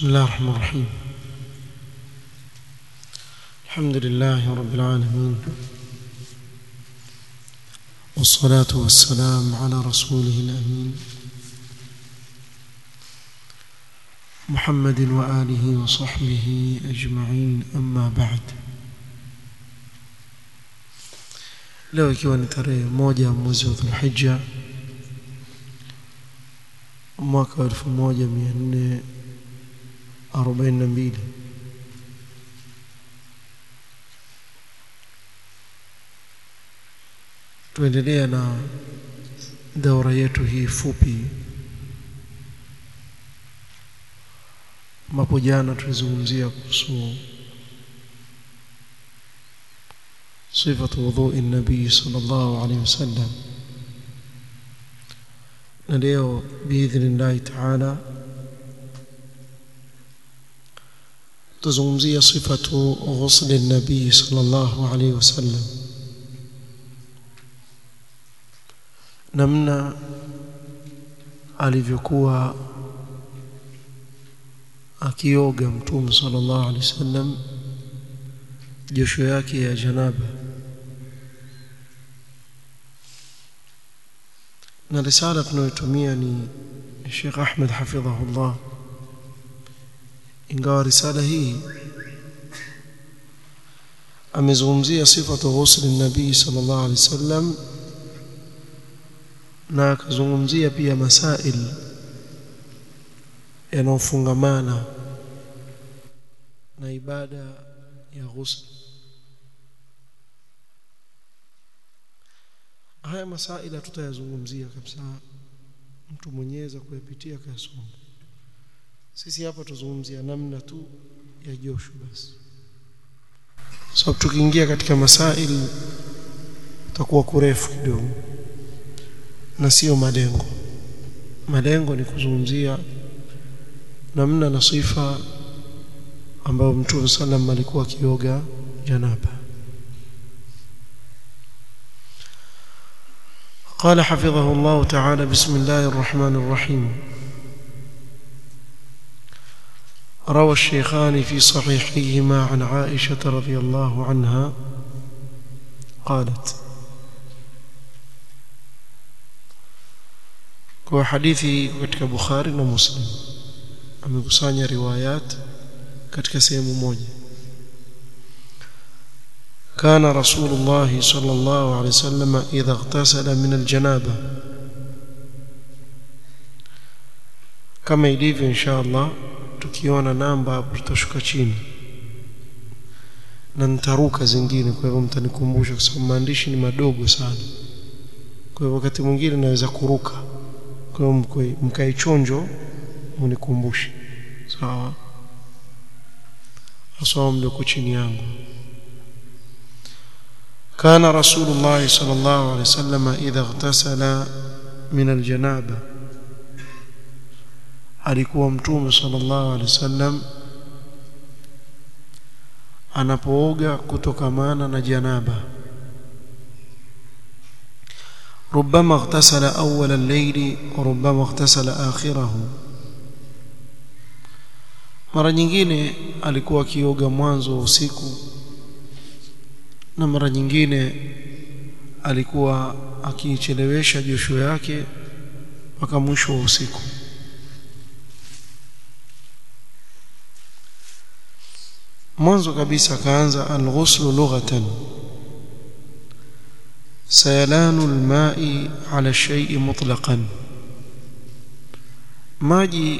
بسم الله الرحمن الرحيم الحمد لله رب العالمين والصلاة والسلام على رسوله الأمين محمد وآله وصحبه أجمعين أما بعد leo ikiwa ni tarehe moja mwezi wa dhulhija mwaka wa elfu moja mia nne arobaini na mbili tuendelea na daura yetu hii fupi ambapo jana tulizungumzia kuhusu صفة وضوء النبي صلى الله عليه وسلم نليو بإذن الله تعالى تزومزية صفة غسل النبي صلى الله عليه وسلم namna alivyokuwa akioga mtume sallallahu alaihi wasallam josho yake ya janaba na risala tunayotumia ni Sheikh Ahmed hafidhahullah ingawa risala hii amezungumzia sifatu ghusl nabii sallallahu alaihi wasallam na akazungumzia pia masail yanayofungamana na ibada ya ghusl haya masaila tutayazungumzia kabisa mtu mwenyeza kuyapitia kayasoma sisi hapa tuzungumzia namna tu ya joshu basi sababu so, tukiingia katika masaili utakuwa kurefu kidogo na sio malengo malengo ni kuzungumzia namna na sifa ambayo mtume sallam alikuwa akioga janaba قال حفظه الله تعالى بسم الله الرحمن الرحيم روى الشيخان في صحيحيهما عن عائشة رضي الله عنها قالت kwa hadithi katika Bukhari na Muslim amekusanya riwayat katika sehemu moja كان رسول الله صلى الله عليه وسلم إذا اغتسل من الجنابة كما ilivyo insha Allah tukiona namba hapo tutashuka chini na nitaruka zingine kwa hivyo mtanikumbusha kwa sababu maandishi ni madogo sana kwa hivyo wakati mwingine naweza kuruka kwa hivyo mkae chonjo munikumbushe sawa asoma mlioko chini yangu كان رسول الله صلى الله عليه وسلم إذا اغتسل من الجنابة alikuwa mtume sallallahu alaihi wasallam anapooga kutokamana na janaba ربما اغتسل أول الليل وربما اغتسل آخره mara nyingine alikuwa akioga mwanzo wa usiku na mara nyingine alikuwa akiichelewesha josho yake mpaka mwisho wa usiku mwanzo kabisa akaanza alghuslu lughatan sayalanu alma'i ala shay'i mutlaqan maji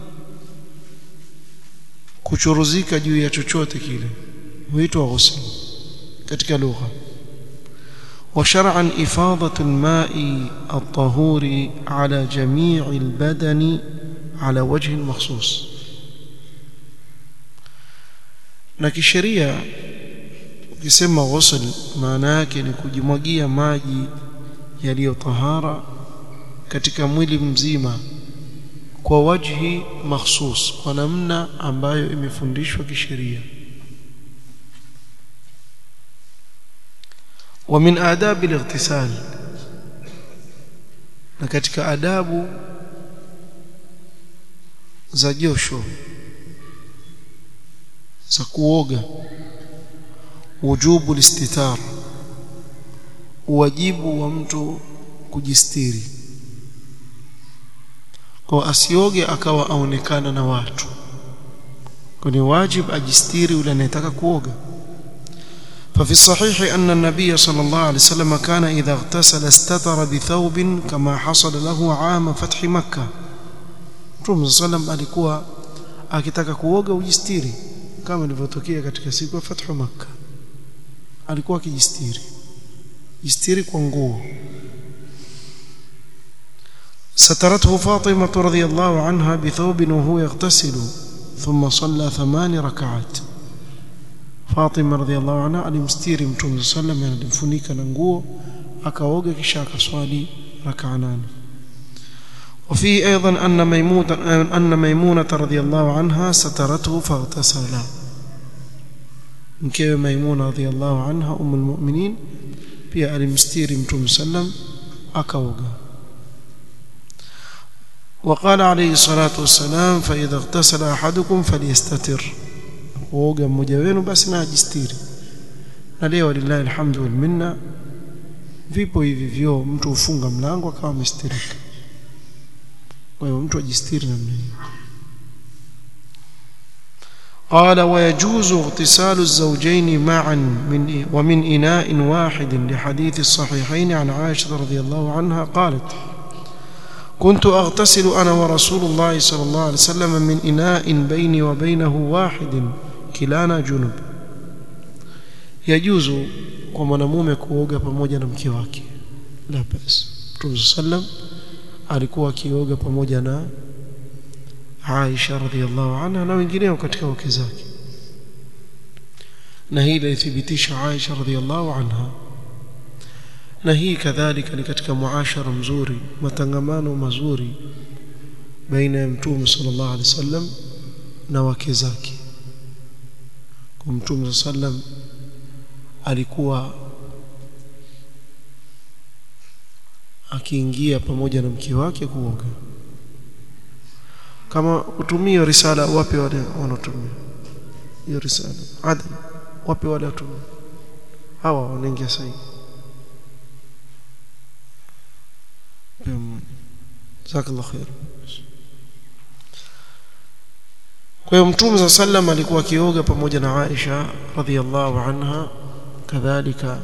kuchuruzika juu ya chochote kile huitwa ghusl katika lugha وشرعا إفاضة الماء الطهور على جميع البدن على وجه مخصوص na kisheria ukisema ghusl maana yake ni kujimwagia maji yaliyo tahara katika mwili mzima kwa wajhi mahsus kwa namna ambayo imefundishwa kisheria ومن آداب الاغتسال na katika adabu za josho za kuoga wujubu listitar wajibu wa mtu kujistiri kwa asioge akawa aonekana na watu kwa ni wajib ajistiri yule anayetaka kuoga ففي الصحيح أن النبي صلى الله عليه وسلم كان إذا اغتسل استتر بثوب كما حصل له عام فتح مكة Mtume sallam alikuwa akitaka kuoga ujistiri kama ilivyotokea katika siku ya Fathu Makkah alikuwa akijistiri jistiri kwa nguo سترته فاطمة رضي الله عنها بثوب وهو يغتسل ثم صلى ثمان ركعات فاطمة رضي الله عنها alimstiri Mtume sallam alimfunika na nguo akaoga kisha akaswali rak'a nane وفيه أيضا أن ميمونة, أن ميمونة رضي الله عنها سترته فاغتسل mkewe Maimuna radhiallahu anha umul mu'minin pia alimstiri Mtume sallam akaoga وقال عليه الصلاة والسلام فإذا اغتسل أحدكم فليستتر kuoga mmoja wenu basi na ajistiri na leo lillahi alhamdu wal minna vipo hivi vyo mtu ufunga mlango akawa amestirika kwa hiyo mtu ajistiri namna hiyo قال ويجوز اغتسال الزوجين معا من ومن إناء واحد لحديث الصحيحين عن عائشة رضي الله عنها قالت كنت أغتسل أنا ورسول الله صلى الله عليه وسلم من إناء بيني وبينه واحد كلانا جنب يجوز kwa mwanamume kuoga pamoja na mke wake la bas Mtume sallam alikuwa akioga pamoja na Aisha radhiallahu anha na wengineo katika wake zake na hii ilithibitisha Aisha radhiallahu anha na hii kadhalika ni katika muashara mzuri matangamano mazuri baina ya mtume sallallahu alaihi wasallam na wake zake kwa mtume sallam alikuwa akiingia pamoja na mke wake kuoga kama utumie risala wapi wale wanatumia hiyo risala adam wapi wale watumia hawa wanaingia sasa jazakallahu khair kwa hiyo mtume za sallam alikuwa akioga pamoja na Aisha radhiallahu anha kadhalika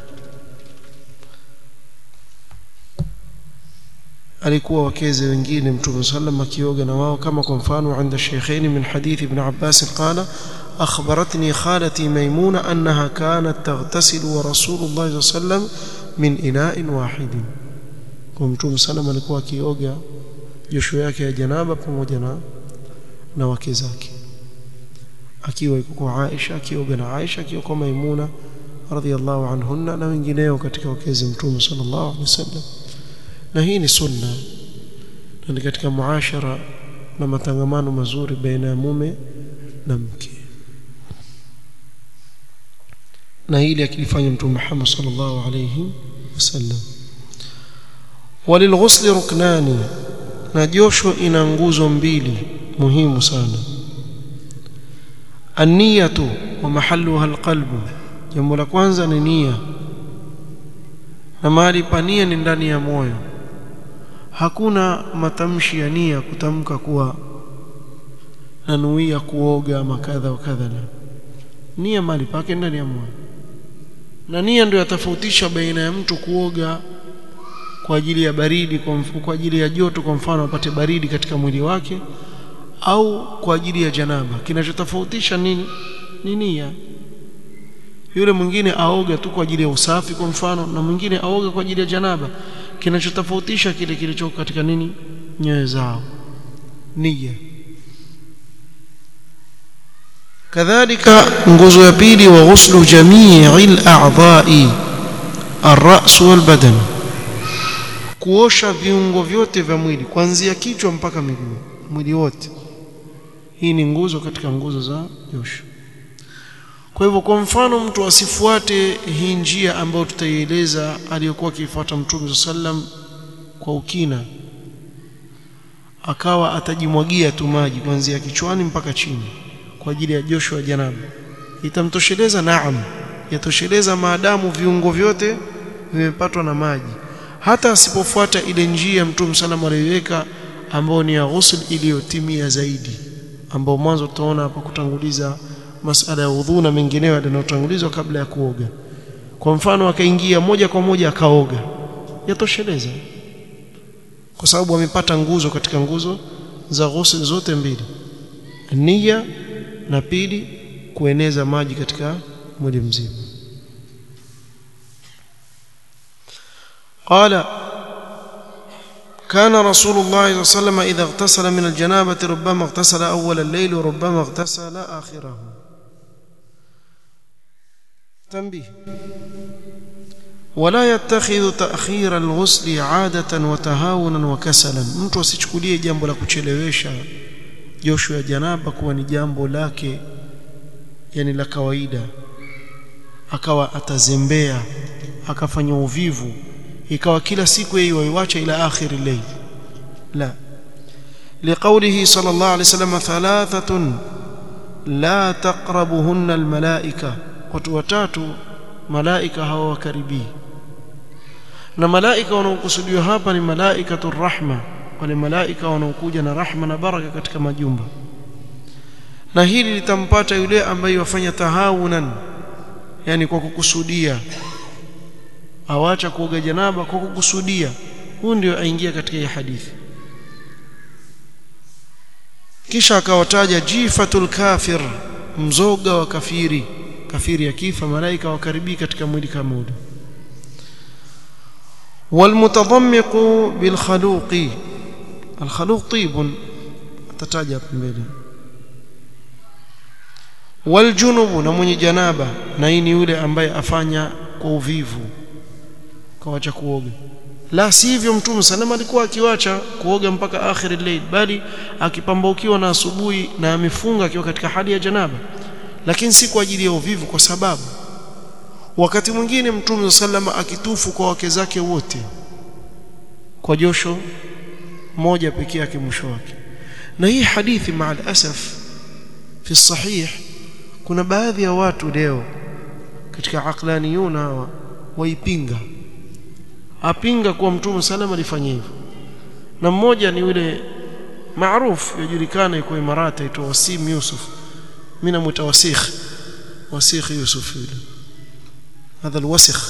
alikuwa wakeze wengine mtume sallam akioga na wao kama kwa mfano عند الشيخين من حديث ابن عباس قال أخبرتني خالتي ميمونة أنها كانت تغتسل ورسول الله صلى الله عليه وسلم من إناء واحد kwa mtume sallam alikuwa akioga josho yake ya janaba pamoja na na wake zake akiwa yuko kwa Aisha akioga na Aisha akiwa kwa Maimuna radhiallahu anhunna na wengineo katika wakezi mtume sallallahu alaihi wasallam na hii ni sunna na ni katika muashara na matangamano mazuri baina ya mume na mke na hili akilifanya mtume Muhammad sallallahu alayhi wasallam walilghusl ruknani na josho ina nguzo mbili muhimu sana an-niyatu wa mahalluha al-qalbu jambo la kwanza ni nia na mahali pa nia ni ndani ya moyo hakuna matamshi ya nia kutamka kuwa nanuia kuoga makadha wa kadha nia mahali pake ndani ya moyo na nia ndio yatofautisha baina ya mtu kuoga kwa ajili ya baridi kwa, kwa ajili ya joto kwa mfano apate baridi katika mwili wake au kwa ajili ya janaba kinachotofautisha nini ni nia yule mwingine aoga tu kwa ajili ya usafi kwa mfano na mwingine aoga kwa ajili ya janaba kinachotofautisha kile kilichoko katika nini nyoyo zao nia kadhalika nguzo ya pili wa ghuslu jamii al-a'dha'i ar-ra's wal-badan kuosha viungo vyote vya mwili kuanzia kichwa mpaka miguu mwili wote hii ni nguzo katika nguzo za josho kwa hivyo kwa mfano mtu asifuate hii njia ambayo tutaieleza aliyokuwa akifuata Mtume sallam kwa ukina akawa atajimwagia tu maji kuanzia kichwani mpaka chini kwa ajili ya josho ya janaba itamtosheleza naam yatosheleza maadamu viungo vyote vimepatwa na maji hata asipofuata ile njia mtume sallam aliyoiweka ambao ni ya ghusl iliyotimia zaidi ambao mwanzo tutaona hapa kutanguliza masala ya udhu na mengineyo yanayotangulizwa kabla ya kuoga kwa mfano akaingia moja kwa moja akaoga yatosheleza kwa sababu amepata nguzo katika nguzo za ghusl zote mbili nia na pili kueneza maji katika mwili mzima قال كان رسول الله صلى الله عليه وسلم إذا اغتسل من الجنابة ربما اغتسل أول الليل وربما اغتسل آخره تنبيه ولا يتخذ تأخير الغسل عادة وتهاونا وكسلا mtu asichukulie jambo la kuchelewesha josho ya janaba kuwa ni jambo lake yani la kawaida akawa atazembea akafanya uvivu ikawa kila siku yeye waiwacha ila akhir al-layl la liqawlihi sallallahu alayhi wasallam thalathatun la taqrabuhunna al-malaika watu watatu malaika hawakaribii na malaika wanaokusudiwa hapa ni malaikatur rahma wale malaika wanaokuja na rahma na baraka katika majumba na hili litampata yule ambaye wafanya tahawunan yani kwa kukusudia awacha kuoga janaba kwa kukusudia huyu ndio aingia katika hii hadithi kisha akawataja jifatul kafir mzoga wa kafiri kafiri akifa malaika wakaribii katika mwili kama ule والمتضمق بالخلوق الخلوق طيب تتاجا mbele والجنوب na mwenye janaba na hii ni yule ambaye afanya kwa uvivu kawacha kuoga la sivyo mtume salama alikuwa akiwacha kuoga mpaka akhir al-layl bali akipambaukiwa na asubuhi na amefunga akiwa katika hali ya janaba lakini si kwa ajili ya uvivu kwa sababu wakati mwingine mtume salama akitufu kwa wake zake wote kwa josho moja pekee yake mwisho wake na hii hadithi maa asaf fi sahih kuna baadhi ya watu leo katika aqlaniyun hawa waipinga apinga kuwa mtume salama alifanya hivyo na mmoja ni yule maarufu yajulikana yuko Imarati aitwa Wasim Yusuf mimi namuita Wasikh Wasikh Yusuf yule hadha alwasikh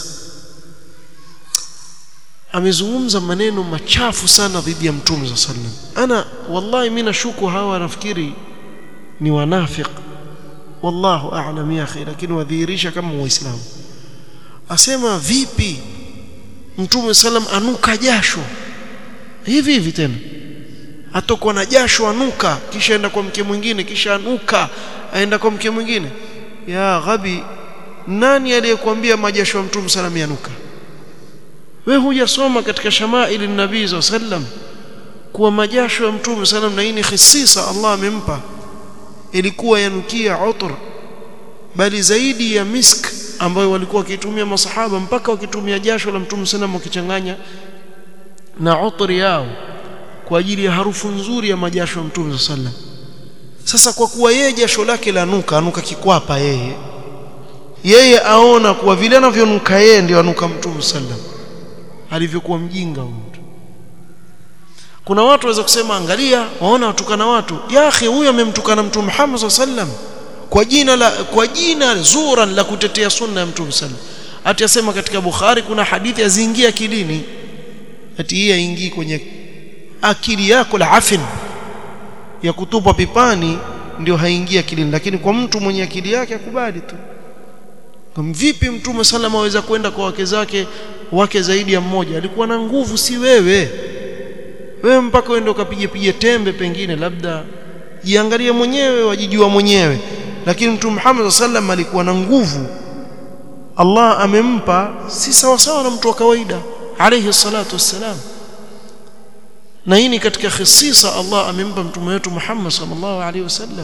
amezungumza maneno machafu sana dhidi ya mtume sallam ana wallahi mimi nashuku hawa nafikiri ni wanafiq wallahu a'lam ya akhi lakini wadhihirisha kama waislamu asema vipi mtume sallam anuka jasho hivi hivi tena atokwa na jasho anuka kisha aenda kwa mke mwingine kisha anuka aenda kwa mke mwingine ya ghabi nani aliyekwambia majasho ya mtume sallam yanuka we hujasoma katika shamaili nabii sallam kuwa majasho ya mtume sallam na hii ni khisisa Allah amempa ilikuwa yanukia utr bali zaidi ya misk ambayo walikuwa wakitumia masahaba mpaka wakitumia jasho la mtume sallam wakichanganya na utri yao kwa ajili ya harufu nzuri ya majasho ya mtume sallam sasa kwa kuwa yeye jasho lake lanuka anuka kikwapa yeye yeye aona kuwa vile anavyonuka yeye ndio anuka mtume sallam alivyokuwa mjinga mtu kuna watu waweza kusema angalia waona watukana watu ya akhi huyo amemtukana mtume Muhammad sallam kwa jina la kwa jina zuran la kutetea sunna ya mtume sallam ati asema katika Bukhari kuna hadithi aziingia akilini ati hii haingii kwenye akili yako la afin ya kutupwa pipani ndio haingia akilini lakini kwa mtu mwenye akili yake akubali tu vipi mtume sallam aweza kwenda kwa wake zake wake zaidi ya mmoja alikuwa na nguvu si wewe wewe mpaka uende ukapige pige tembe pengine labda jiangalie mwenyewe wajijua mwenyewe lakini mtume Muhammad sallam alikuwa na nguvu Allah amempa si sawa sawa na mtu wa kawaida alayhi salatu wassalam na hii ni katika khisisa Allah amempa mtume wetu Muhammad sallallahu alayhi wasallam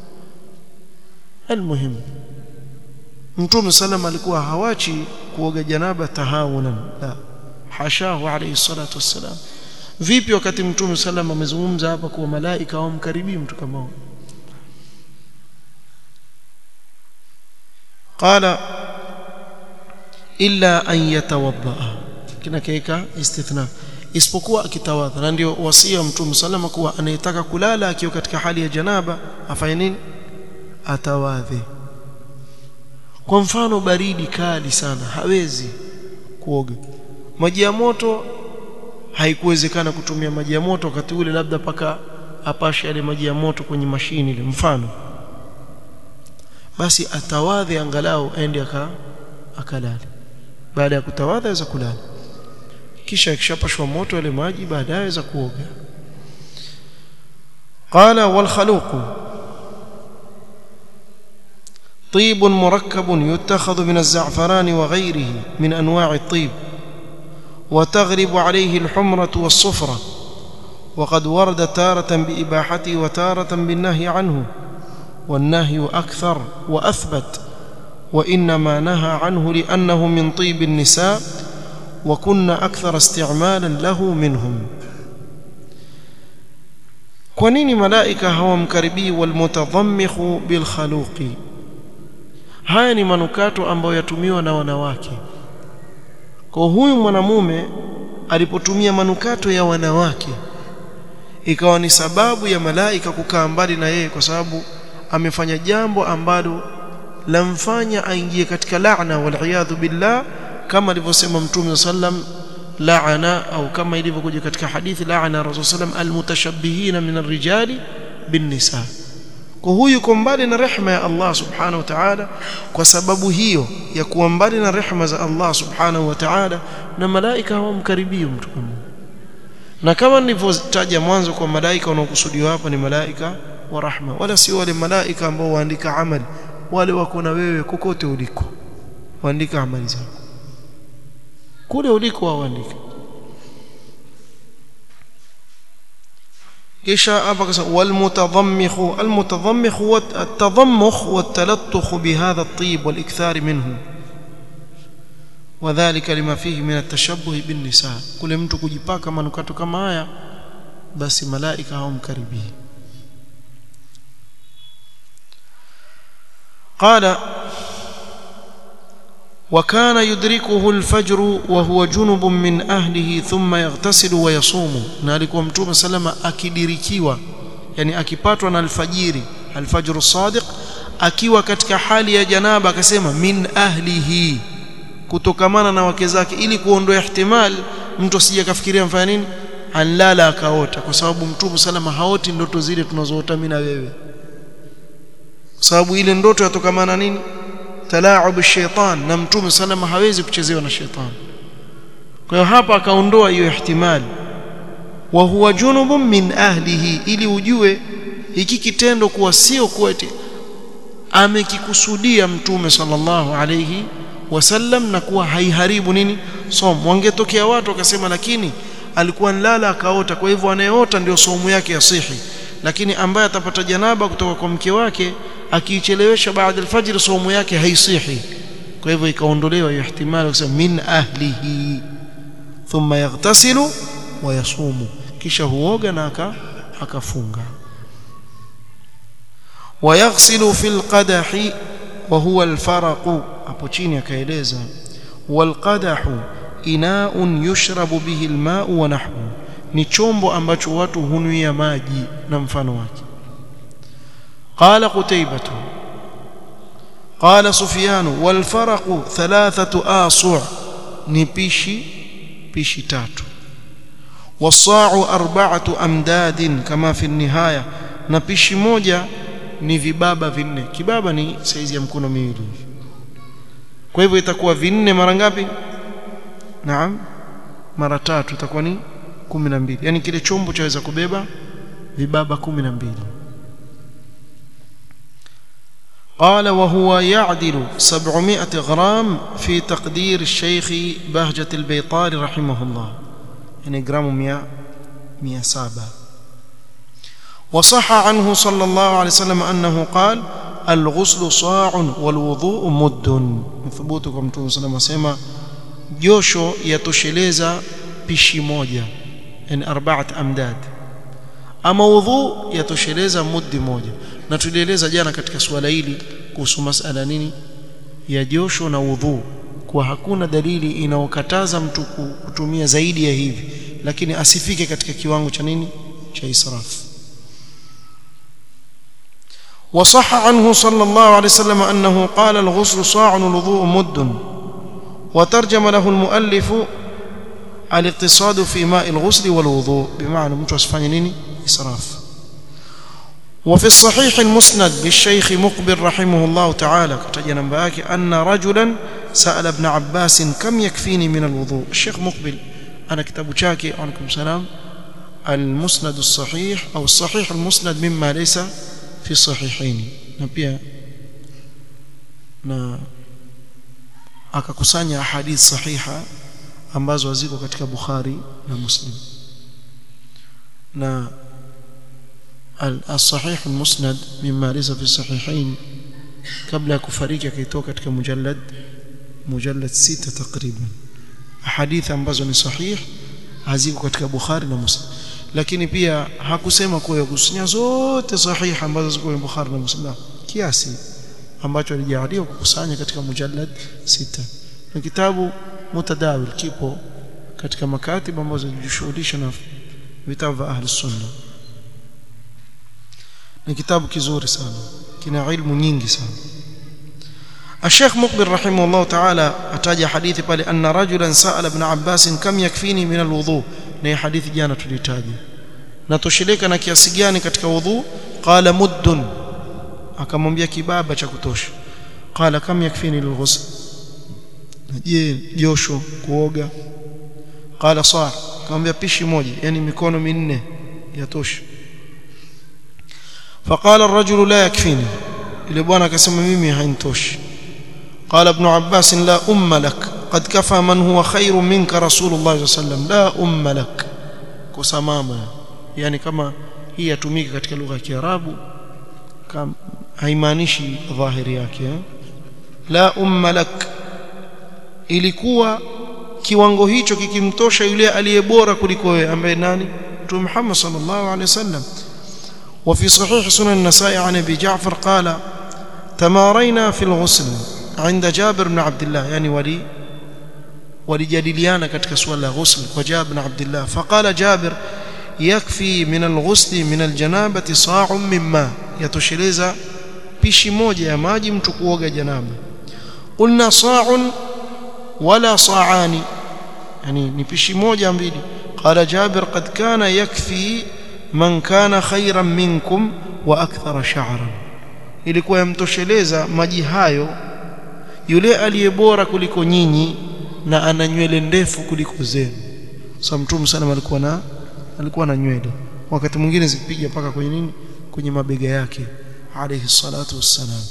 almuhim mtume sallam alikuwa hawachi kuoga janaba tahawunan la hashahu alayhi salatu wassalam vipi wakati mtume sallam amezungumza hapa kuwa malaika hawamkaribii mtu kama huyo qala illa an yatawadda kinakeka istithna isipokuwa akitawadha na ndio wasia wa mtume salama kuwa anayetaka kulala akiwa katika hali ya janaba afanye nini atawadhe kwa mfano baridi kali sana hawezi kuoga maji ya moto haikuwezekana kutumia maji ya moto wakati ule labda paka apashe yale maji ya moto kwenye mashini ile mfano basi atawadhe angalau aende aka akalale baada ya kutawadha aweza kulala kisha akishapashwa moto yale maji baadaye aweza kuoga qala wal khaluq طيب مركب يتخذ من الزعفران وغيره من انواع الطيب وتغلب عليه الحمرة والصفرة وقد ورد تارة بإباحته وتارة بالنهي عنه والنهي أكثر وأثبت وإنما نهى عنه لأنه من طيب النساء وكنا أكثر استعمالا له منهم كونين ملائكة هو مكربي والمتضمخ بالخلوق haya ni manukato ambayo yatumiwa na wanawake kwa huyu mwanamume alipotumia manukato ya wanawake ikawa ni sababu ya malaika kukaa mbali na yeye kwa sababu amefanya jambo ambalo lamfanya aingie katika laana waliyadhu billah kama alivyosema mtume sallam laana au kama ilivyokuja katika hadithi laana rasul sallam almutashabbihina min arrijali binnisa kwa huyu yuko mbali na rehema ya Allah subhanahu wa ta'ala kwa sababu hiyo ya kuwa mbali na rehema za Allah subhanahu wa ta'ala na malaika hawamkaribii mtu kama na kama nilivyotaja mwanzo kwa malaika wanaokusudiwa hapa ni malaika wa rahma wala sio wale malaika ambao waandika amali wale wako na wewe kokote uliko waandika amali zako kule uliko waandika kisha hapa kasa walmutadhammikh almutadhammikh huwa at-tadhammukh wat-talattukh bihadha at-tib wal-ikthar minhu wadhālika lima fihi min at-tashabbuh bin-nisa kule mtu kujipaka manukato kama haya basi malaika hawamkaribii قال وكان يدركه الفجر وهو جنب من أهله ثم يغتسل ويصوم نالكم متوم سلama akidirikiwa yani akipatwa na alfajiri alfajr الصادق akiwa katika hali ya janaba akasema min ahlihi kutokamana na wake zake ili kuondoa ihtimal mtu asije kafikiria mfanya nini anlala akaota kwa sababu mtume salama haoti ndoto zile tunazoota mimi na wewe kwa sababu ile ndoto yatokamana nini talaub shaitan na mtume salama hawezi kuchezewa na shaitan kwa hiyo hapa akaondoa hiyo ihtimali wa huwa junubun min ahlihi ili ujue hiki kitendo kuwa sio kwete amekikusudia mtume sallallahu alayhi wasallam na kuwa haiharibu nini somo wangetokea watu wakasema lakini alikuwa nlala akaota kwa hivyo anayeota ndio somo yake yasihi lakini ambaye atapata janaba kutoka kwa mke wake akiichelewesha baada alfajr somo yake haisihi kwa hivyo ikaondolewa hiyo ihtimali kusema min ahlihi thumma yaghtasilu wa yasumu kisha huoga na akafunga ويغسل في القدح وهو الفرق hapo chini akaeleza والقدح إناء يشرب به الماء ونحوه ni chombo ambacho watu hunuia maji na mfano wake قال قتيبة قال سفيان والفرق ثلاثة آصع نبيشي بيشي تاتو والصاع أربعة أمداد كما في النهاية نبيشي موجة ni vibaba vinne kibaba ni saizi ya mkono miwili kwa hivyo itakuwa vinne mara ngapi naam mara tatu itakuwa ni 12 yani kile chombo chaweza kubeba vibaba 12 قال وهو يعدل 700 غرام في تقدير الشيخ بهجة البيطاري رحمه الله يعني جرام 100 107 وصح عنه صلى الله عليه وسلم أنه قال الغسل صاع والوضوء مد ثبوتكم صلى الله عليه وسلم josho yatosheleza pishi moja yani arbaat amdad ama udhu yatosheleza muddi moja na tulieleza jana katika swala hili kuhusu masala nini ya josho na udhu kwa hakuna dalili inaokataza mtu kutumia zaidi ya hivi lakini asifike katika kiwango cha nini cha israf وصح عنه صلى الله عليه وسلم أنه قال الغسل صاع والوضوء مد وترجم له المؤلف الاقتصاد في ماء الغسل والوضوء بمعنى mtu asifanye nini israf وفي الصحيح المسند للشيخ مقبل رحمه الله تعالى كتجنا نمبر أن رجلا سأل ابن عباس كم يكفيني من الوضوء الشيخ مقبل أنا كتاب شاكي عليكم السلام المسند الصحيح أو الصحيح المسند مما ليس في الصحيحين نبيا na akakusanya ahadith sahiha ambazo ziko katika Bukhari na Muslim na الصحيح المسند مما ليس في الصحيحين قبل kufariki akaitoa katika mujallad mujallad sita takriban ahadith ambazo ni sahih haziko katika Bukhari na Muslim lakini pia hakusema kwa kukusanya zote sahih ambazo ziko kwenye Bukhari na Muslim kiasi ambacho alijaalia kukusanya katika mujallad sita na kitabu mutadawil kipo katika makatib ambazo zinajishughulisha na vitabu vya ahli sunna ni kitabu kizuri sana kina ilmu nyingi sana الشيخ مقبل رحمه الله تعالى أتاج حديث قال أن رجلا سأل ابن عباس كم يكفيني من الوضوء نهي حديث جانا تلتاجي natosheleka na kiasi gani katika wudhu qala muddun akamwambia kibaba cha kutosha qala kam yakfini lilghusl je josho kuoga qala saa akamwambia pishi moja yani mikono minne yatosha فقال الرجل لا يكفيني ile bwana akasema mimi hainitoshi قال ابن عباس لا أم لك قد كفى من هو خير منك رسول الله صلى الله عليه وسلم لا أم لك kusamama yani kama hii yatumika katika lugha ya Kiarabu haimaanishi dhahiri yake la umma lak ilikuwa kiwango hicho kikimtosha yule aliyebora kuliko wewe ambaye nani Mtume Muhammad sallallahu alaihi wasallam وفي صحيح سنن النسائي عن ابي جعفر قال تمارينا في الغسل عند جابر بن عبد الله يعني ولي walijadiliana katika swala la ghusl kwa Jabir bin Abdullah faqala Jabir yakfi min alghusl min aljanabati sa'un mimma yatosheleza pishi moja ya maji mtu kuoga janaba qulna sa'un wala sa'ani yani ni pishi moja mbili qala Jabir qad kana yakfi man kana khayran minkum wa akthara sha'ran ilikuwa yamtosheleza maji hayo yule aliyebora kuliko nyinyi na ana nywele ndefu kuliko zenu sasa mtume sana alikuwa na alikuwa na nywele wakati mwingine zipiga paka kwenye nini kwenye mabega yake alayhi salatu wassalam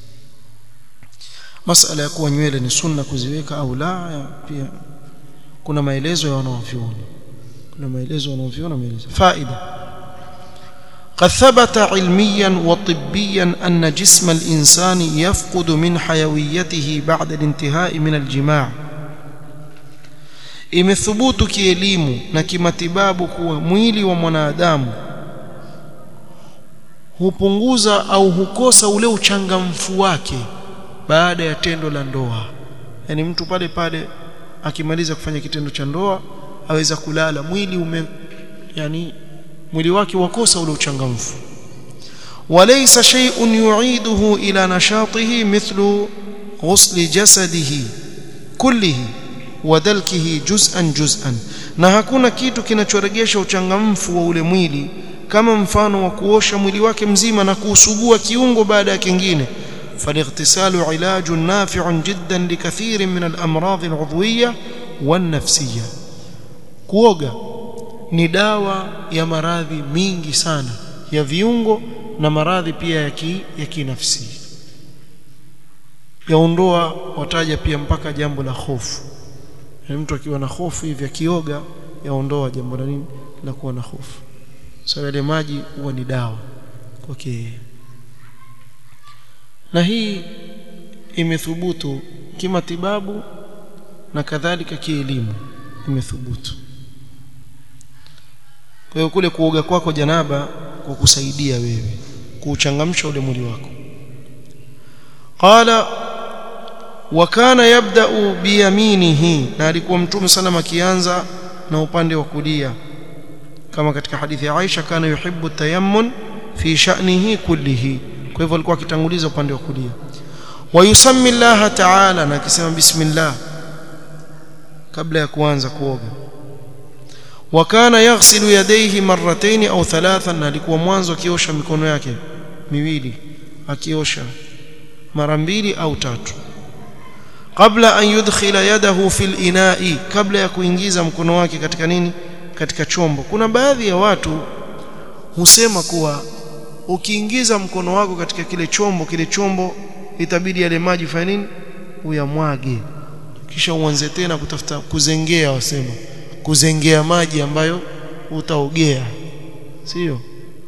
masala ya kuwa nywele ni sunna kuziweka au la pia kuna maelezo ya wanaovyuoni kuna maelezo wanaovyuoni maelezo faida قد ثبت علميا وطبيا أن جسم الإنسان يفقد من حيويته بعد الانتهاء من الجماع imethubutu kielimu na kimatibabu kuwa mwili wa mwanadamu hupunguza au hukosa ule uchangamfu wake baada ya tendo la ndoa yani mtu pale pale akimaliza kufanya kitendo cha ndoa aweza kulala mwili ume yani mwili wake wakosa ule uchangamfu walaysa shay'un yu'iduhu ila nashatihi mithlu ghusli jasadihi kullihi wadalkihi juz'an juz'an na hakuna kitu kinachoregesha uchangamfu wa ule mwili kama mfano wa kuosha mwili wake mzima na kuusugua kiungo baada ya kingine فالاغتسال علاج نافع جدا لكثير من الامراض العضويه والنفسيه kuoga ni dawa ya maradhi mingi sana ya viungo na maradhi pia ya ki, ya kinafsi yaondoa wataja pia mpaka jambo la hofu yani mtu akiwa na hofu hivi akioga yaondoa jambo la nini la kuwa na hofu so yale maji huwa ni dawa okay na hii imethubutu kimatibabu na kadhalika kielimu imethubutu kwa hiyo kule kuoga kwako janaba kwa kusaidia wewe kuuchangamsha ule mwili wako qala wa kana yabda'u biyaminihi na alikuwa mtume sana akianza na upande wa kulia kama katika hadithi ya Aisha kana yuhibbu tayammun fi sha'nihi kullihi kwa hivyo alikuwa akitanguliza upande wa kulia wa yusammi Allah ta'ala na akisema bismillah kabla ya kuanza kuoga wa kana yaghsilu yadayhi marratayn au thalathan na alikuwa mwanzo akiosha mikono yake miwili akiosha mara mbili au tatu kabla an yudkhila yadahu fil ina'i kabla ya kuingiza mkono wake katika nini katika chombo kuna baadhi ya watu husema kuwa ukiingiza mkono wako katika kile chombo kile chombo itabidi yale maji fanya nini uyamwage kisha uanze tena kutafuta kuzengea wasema kuzengea maji ambayo utaogea sio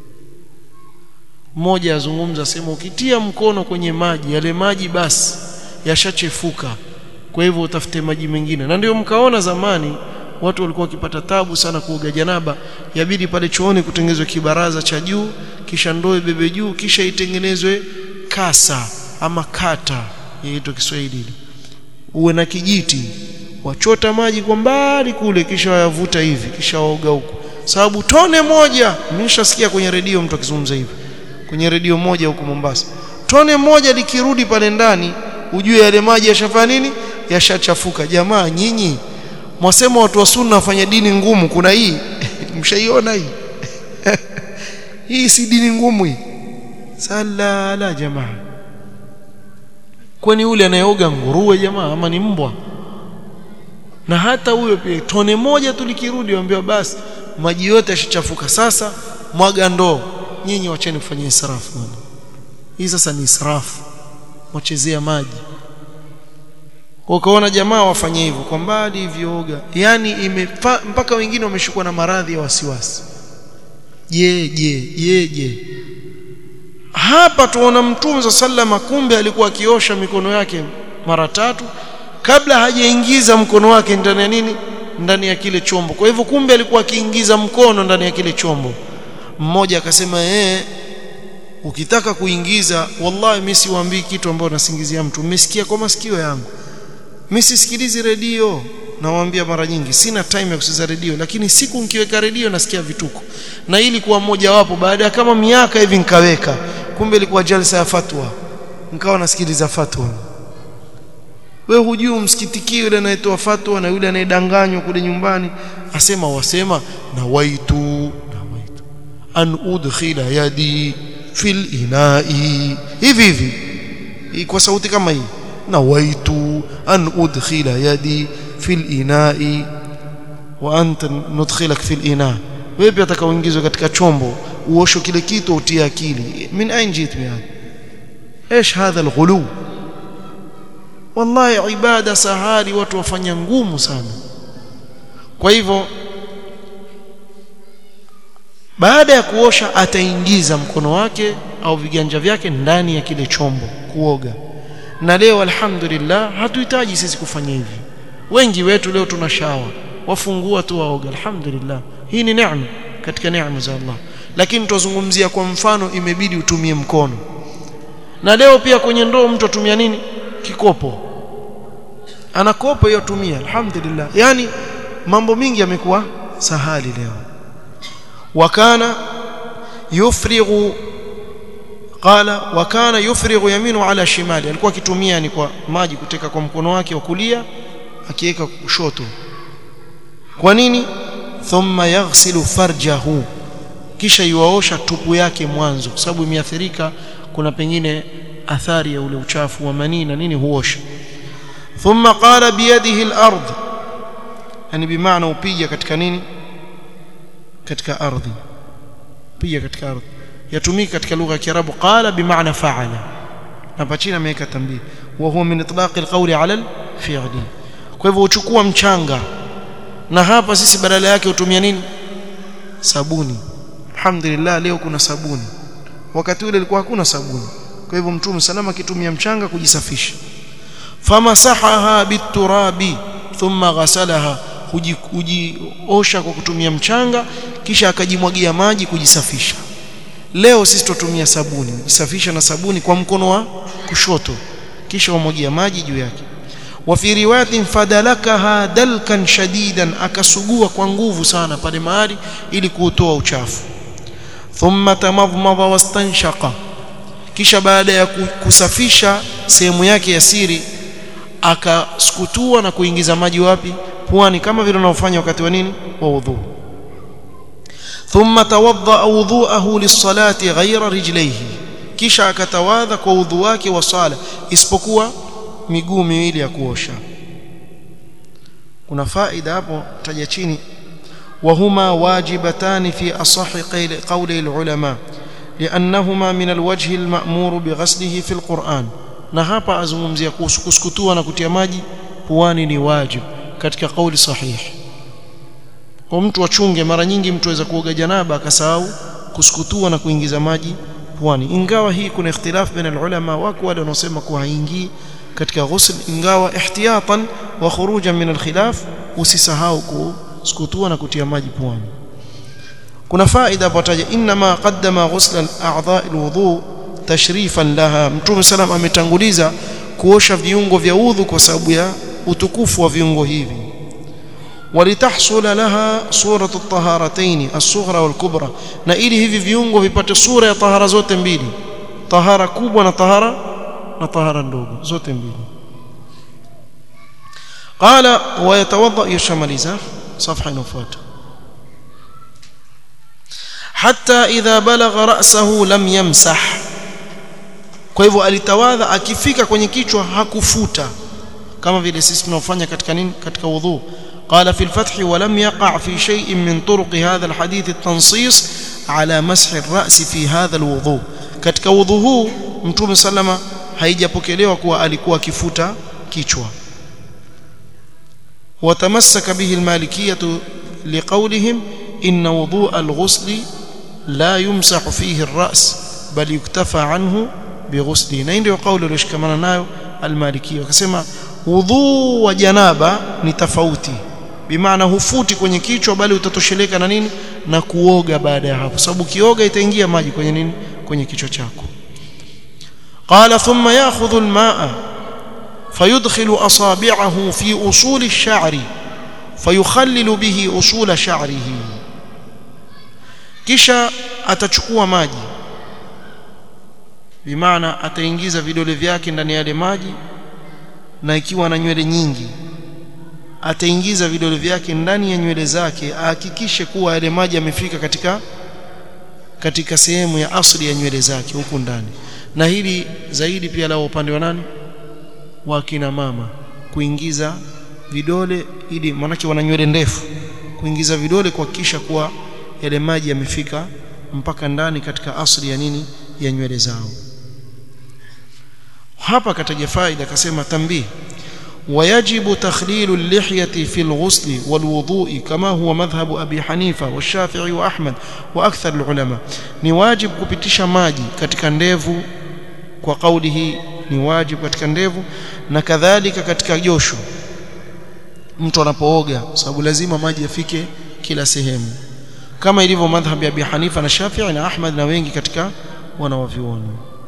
mmoja azungumza sema ukitia mkono kwenye maji yale maji basi yashachefuka kwa hivyo utafute maji mengine na ndio mkaona zamani watu walikuwa wakipata tabu sana kuoga janaba yabidi pale chooni kutengenezwe kibaraza cha juu kisha ndoo ibebe juu kisha itengenezwe kasa ama kata yaitwa Kiswahili uwe na kijiti wachota maji kwa mbali kule kisha wayavuta hivi kisha waoga huko sababu tone moja nimeshasikia kwenye redio mtu akizungumza hivi kwenye redio moja huko Mombasa tone moja likirudi pale ndani ujue yale maji yashafanya nini yashachafuka jamaa nyinyi mwasema watu wa sunna wafanya dini ngumu kuna hii mshaiona hii hii si dini ngumu hii sala la jamaa kwani yule anayeoga nguruwe jamaa ama ni mbwa na hata huyo pia tone moja tu likirudi waambiwa basi maji yote yashachafuka sasa mwaga ndoo nyinyi wacheni kufanya israfu bwana hii sasa ni israfu wachezea maji ukaona jamaa wafanye hivyo kwa mbali hivyo yani imefa, mpaka wengine wameshukua na maradhi ya wasiwasi je je je je hapa tuona mtume sallama kumbe alikuwa akiosha mikono yake mara tatu kabla hajaingiza mkono wake ndani ya nini ndani ya kile chombo kwa hivyo kumbe alikuwa akiingiza mkono ndani ya kile chombo mmoja akasema eh ukitaka kuingiza wallahi mimi siwaambii kitu ambacho nasingizia mtu mmesikia kwa masikio yangu mimi sisikilizi redio nawaambia mara nyingi sina time ya kusikiza redio lakini siku nikiweka redio nasikia vituko na ili kuwa mmoja wapo baada ya kama miaka hivi nikaweka kumbe ilikuwa jalsa ya fatwa nikawa nasikiliza fatwa we hujui msikitiki yule anayetoa fatwa na yule anayedanganywa kule nyumbani asema wasema na waitu na waitu an udkhila yadi fil inai hivi hivi kwa sauti kama hii nawaitu an udkhila yadi fil inai wa anta nudkhilak fil ina wewe pia utakaoingizwa katika chombo uosho kile kitu utie akili min ain jit yani ايش هذا الغلو wallahi ibada sahali watu wafanya ngumu sana kwa hivyo baada ya kuosha ataingiza mkono wake au viganja vyake ndani ya kile chombo kuoga na leo alhamdulillah hatuhitaji sisi kufanya hivi wengi wetu leo tuna shawa wafungua tu waoga alhamdulillah hii ni neema katika neema za Allah lakini tuzungumzia kwa mfano imebidi utumie mkono na leo pia kwenye ndoo mtu atumia nini kikopo ana kopo hiyo tumia alhamdulillah yani mambo mingi yamekuwa sahali leo wakana yufrighu qala wakana yufrighu yaminu ala shimali alikuwa akitumia ni kwa maji kuteka kwa mkono wake wa kulia akiweka kushoto kwa nini thumma yaghsilu farjahu kisha yuwaosha tupu yake mwanzo kwa sababu imeathirika kuna pengine athari ya ule uchafu wa manii na nini huosha thumma qala biyadihi al-ard yani bimaana upiga katika nini katika ardhi piga katika ardhi yatumika katika lugha ya Kiarabu qala bimaana fa'ala hapa chini ameweka tambii wa huwa min itlaq al-qawli ala al-fi'li kwa hivyo uchukua mchanga na hapa sisi badala yake utumia nini sabuni alhamdulillah leo kuna sabuni wakati ule ilikuwa hakuna sabuni kwa hivyo mtume salama akitumia mchanga kujisafisha famasahaha biturabi thumma ghasalaha kujiosha kwa kutumia mchanga kisha akajimwagia maji kujisafisha leo sisi tutumia sabuni kujisafisha na sabuni kwa mkono wa kushoto kisha umwagia maji juu yake wa fi riwayatin fadalakaha dalkan shadidan akasugua kwa nguvu sana pale mahali ili kuutoa uchafu thumma tamadmada wastanshaqa kisha baada ya kusafisha sehemu yake ya siri akasukutua na kuingiza maji wapi puani kama vile unaofanya wakati wa nini wa udhu thumma tawadda wudhu'ahu lis-salati ghayra rijlayhi kisha akatawadha kwa udhu wake wa sala isipokuwa miguu miwili ya kuosha kuna faida hapo taja chini وهما واجبتان في أصح قول العلماء لأنهما من الوجه المأمور بغسله في القرآن na hapa azungumzia kuhusu kuskutua na kutia maji puani ni wajib katika kauli sahihi kwa mtu achunge mara nyingi mtu aweza kuoga janaba akasahau kuskutua na kuingiza maji puani ingawa hii kuna ikhtilaf baina ulama wako wale wanaosema kuwa haingii katika ghusl ingawa ihtiyatan wa khurujan min alkhilaf usisahau kuskutua na kutia maji puani kuna faida pataja inma qaddama ghusl al-a'dha' al-wudu tashrifan laha mtume salam ametanguliza kuosha viungo vya udhu kwa sababu ya utukufu wa viungo hivi walitahsula laha suratu at-taharatayn as-sughra wal-kubra na ili hivi viungo vipate sura ya tahara zote mbili tahara kubwa na tahara na tahara ndogo zote mbili qala wa yatawadda yashamaliza صفحه inafuata hatta idha balagha ra'sahu lam yamsah kwa hivyo alitawadha akifika kwenye kichwa hakufuta kama vile sisi tunaofanya katika nini katika wudhu قال في الفتح ولم يقع في شيء من طرق هذا الحديث التنصيص على مسح الرأس في هذا الوضوء katika wudhu huu mtume sallama haijapokelewa kuwa alikuwa akifuta kichwa وتمسك به المالكية لقولهم إن وضوء الغسل لا يمسح فيه الرأس بل يكتفى عنه بغسله na ndio kauli iliyoshikamana nayo almalikia wakasema wudhu wa janaba ni tofauti bimaana hufuti kwenye kichwa bali utatosheleka na nini na kuoga baada ya hapo sababu kioga itaingia maji kwenye nini kwenye kichwa chako qala thumma ya'khudhu al-ma'a فيدخل أصابعه في أصول الشعر فيخلل به أصول شعره kisha atachukua maji bimaana ataingiza vidole vyake ndani ya yale maji na ikiwa na nywele nyingi ataingiza vidole vyake ndani ya nywele zake ahakikishe kuwa yale maji yamefika katika katika sehemu ya asili ya nywele zake huku ndani na hili zaidi pia la upande wa nani wa kina mama kuingiza vidole ili manake wana nywele ndefu kuingiza vidole kuhakikisha kuwa yale maji yamefika mpaka ndani katika asili ya nini ya nywele zao hapa kataja faida akasema tambii ويجب تخليل اللحية في الغسل والوضوء كما هو مذهب أبي حنيفة والشافعي وأحمد وأكثر العلماء نواجب kupitisha maji katika ndevu kwa kauli hii ni wajibu katika ndevu na kadhalika katika josho mtu anapooga sababu lazima maji yafike kila sehemu kama ilivyo madhhabi ya Abi Hanifa na Shafi'i na Ahmad na wengi katika wanawavyuoni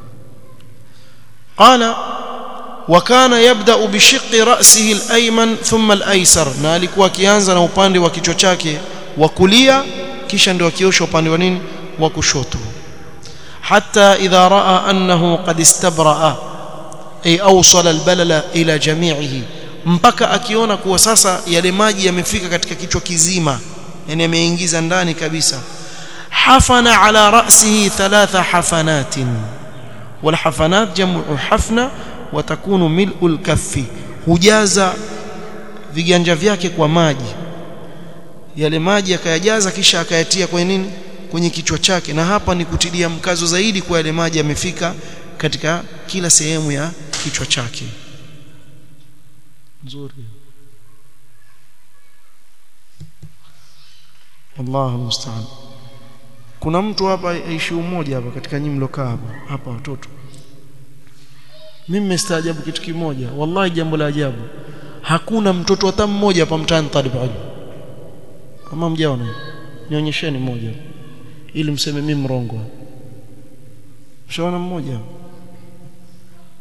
qala وكان يبدا بشق راسه الايمن ثم الايسر na alikuwa akianza na upande wa kichwa chake wa kulia kisha ndio akiosha upande wa nini wa kushoto حتى اذا راى انه قد استبرأ ay awsala albalala ila jami'ihi mpaka akiona kuwa sasa yale maji yamefika katika kichwa kizima yani yameingiza ndani kabisa hafana ala ra'sihi thalatha hafanatin wal hafanat jam'u hafna wa takunu mil'u al-kaffi hujaza viganja vyake kwa maji yale maji akayajaza kisha akayatia kwenye nini kwenye kichwa chake na hapa ni kutilia mkazo zaidi kwa yale maji yamefika katika kila sehemu ya kichwa chake nzuri Allahu musta'an kuna mtu hapa aishi umoja hapa katika nyinyi mlokaa hapa hapa watoto mimi nimestaajabu kitu kimoja wallahi jambo la ajabu hakuna mtoto hata mmoja hapa mtaani talib ilmu kama mjaona nionyesheni mmoja ili mseme mimi mrongo mshaona mmoja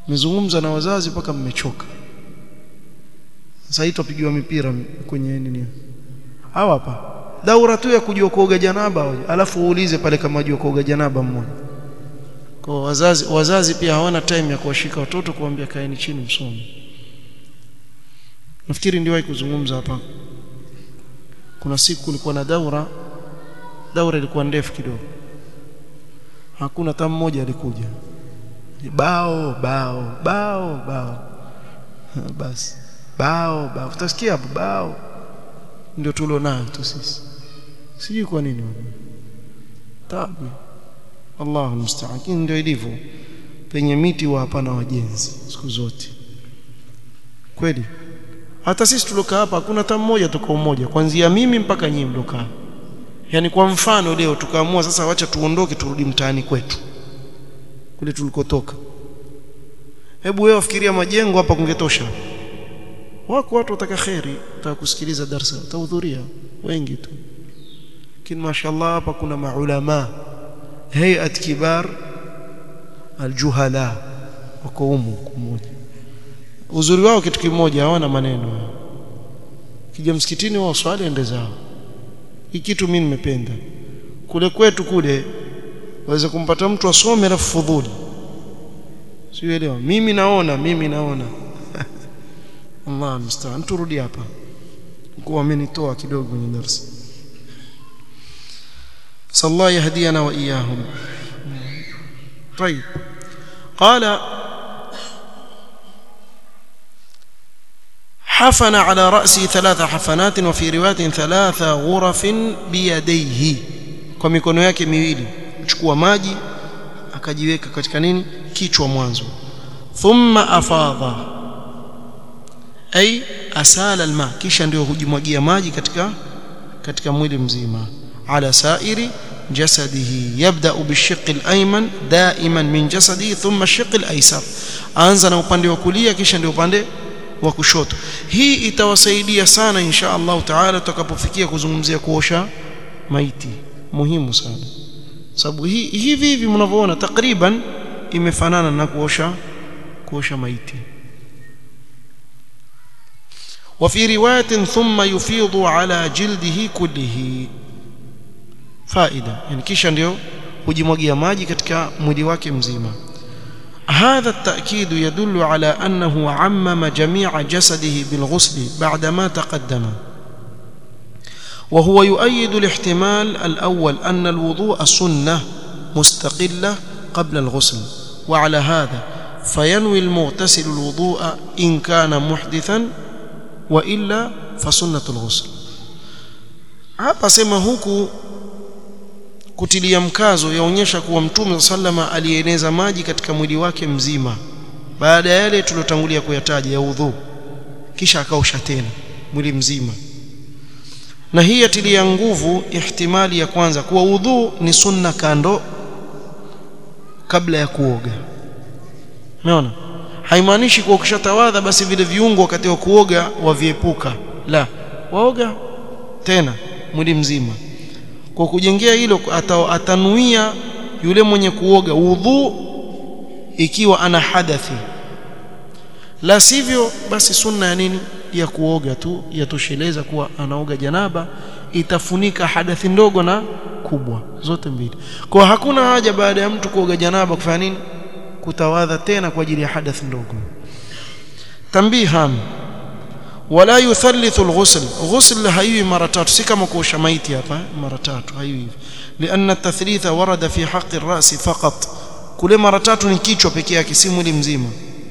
mmezungumza na wazazi mpaka mmechoka sasa hii tupigiwa mipira kwenye nini hawa hapa daura tu ya kujua kuoga janaba alafu uulize pale kama ajua kuoga janaba mmoja kwa wazazi wazazi pia hawana time ya kuwashika watoto kuambia kaeni chini msome nafikiri ndio kuzungumza hapa kuna siku kulikuwa na daura daura ilikuwa ndefu kidogo hakuna hata mmoja alikuja bao bao bao bao basi bao bao utasikia hapo bao ndio tulionayo tu sisi sijui kwa nini tabu Allahu musta'an ndio ilivyo penye miti wa hapana wajenzi siku zote kweli hata sisi tulokaa hapa hakuna hata mmoja tuko mmoja kuanzia mimi mpaka nyinyi mlokaa yani kwa mfano leo tukaamua sasa wacha tuondoke turudi mtaani kwetu kule tulikotoka hebu wewe fikiria majengo hapa kungetosha wako watu wataka kheri wataka kusikiliza darasa watahudhuria wengi tu lakini mashallah hapa kuna maulama hayat kibar aljuhala wako humu mmoja uzuri wao kitu kimoja hawana maneno kija msikitini wao swali ende zao hii kitu mimi nimependa kule kwetu kule waweza kumpata mtu asome alafu fudhuli sielewa mimi naona mimi naona Allah mstaan turudi hapa kwa amenitoa kidogo kwenye darasa sallallahu yahdiyana wa iyahum طيب قال حفن على رأسه ثلاث حفنات وفي رواية ثلاث غرف بيديه kwa mikono yake miwili chukua maji akajiweka katika nini kichwa mwanzo thumma afadha ay asala alma kisha ndio hujimwagia maji katika katika mwili mzima ala sairi jasadihi yabda bishiq alayman daiman min jasadihi thumma shiq alaysar anza na upande wa kulia kisha ndio upande wa kushoto hii itawasaidia sana insha Allah taala tutakapofikia kuzungumzia kuosha maiti muhimu sana sababu hii hivi hivi mnavyoona takriban imefanana na kuosha kuosha maiti وفي روايه ثم يفيض على جلده كله فائده يعني kisha ndio hujimwagia maji katika mwili wake mzima هذا التأكيد يدل على أنه عمم جميع جسده بالغسل بعدما تقدم وهو يؤيد الاحتمال الأول أن الوضوء سنة مستقلة قبل الغسل وعلى هذا فينوي المغتسل الوضوء إن كان محدثا وإلا فسنة الغسل hapa sema huku kutilia mkazo yaonyesha kuwa mtume sallama alieneza maji katika mwili wake mzima baada ya yale tulotangulia kuyataja ya udhu kisha akaosha tena mwili mzima na hii yatilia nguvu ihtimali ya kwanza kuwa udhu ni sunna kando kabla ya kuoga umeona haimaanishi kuwa ukishatawadha basi vile viungo wakati wa kuoga waviepuka la waoga tena mwili mzima kwa kujengea hilo atanuia yule mwenye kuoga udhu ikiwa ana hadathi la sivyo basi sunna ya nini ya kuoga tu yatosheleza kuwa anaoga janaba itafunika hadathi ndogo na kubwa zote mbili kwa hakuna haja baada ya mtu kuoga janaba kufanya nini kutawadha tena kwa ajili ya hadathi ndogo tambiham wala yuthalithu alghusl ghusl haiwi mara tatu si kama kuosha maiti hapa mara tatu haiwi hivi lianna tathlitha warada fi haqqi ar-ra's faqat kule mara tatu ni kichwa pekee yake si mwili mzima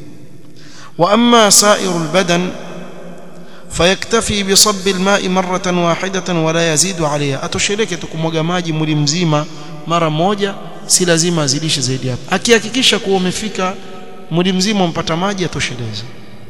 wa amma sa'iru al-badan fayaktafi bi sabb al-ma'i marratan wahidatan wala yazidu 'alayha atosheleke tukumwaga maji mwili mzima mara moja si lazima azidishe zaidi hapo akihakikisha kuwa umefika mwili mzima umpata maji atosheleze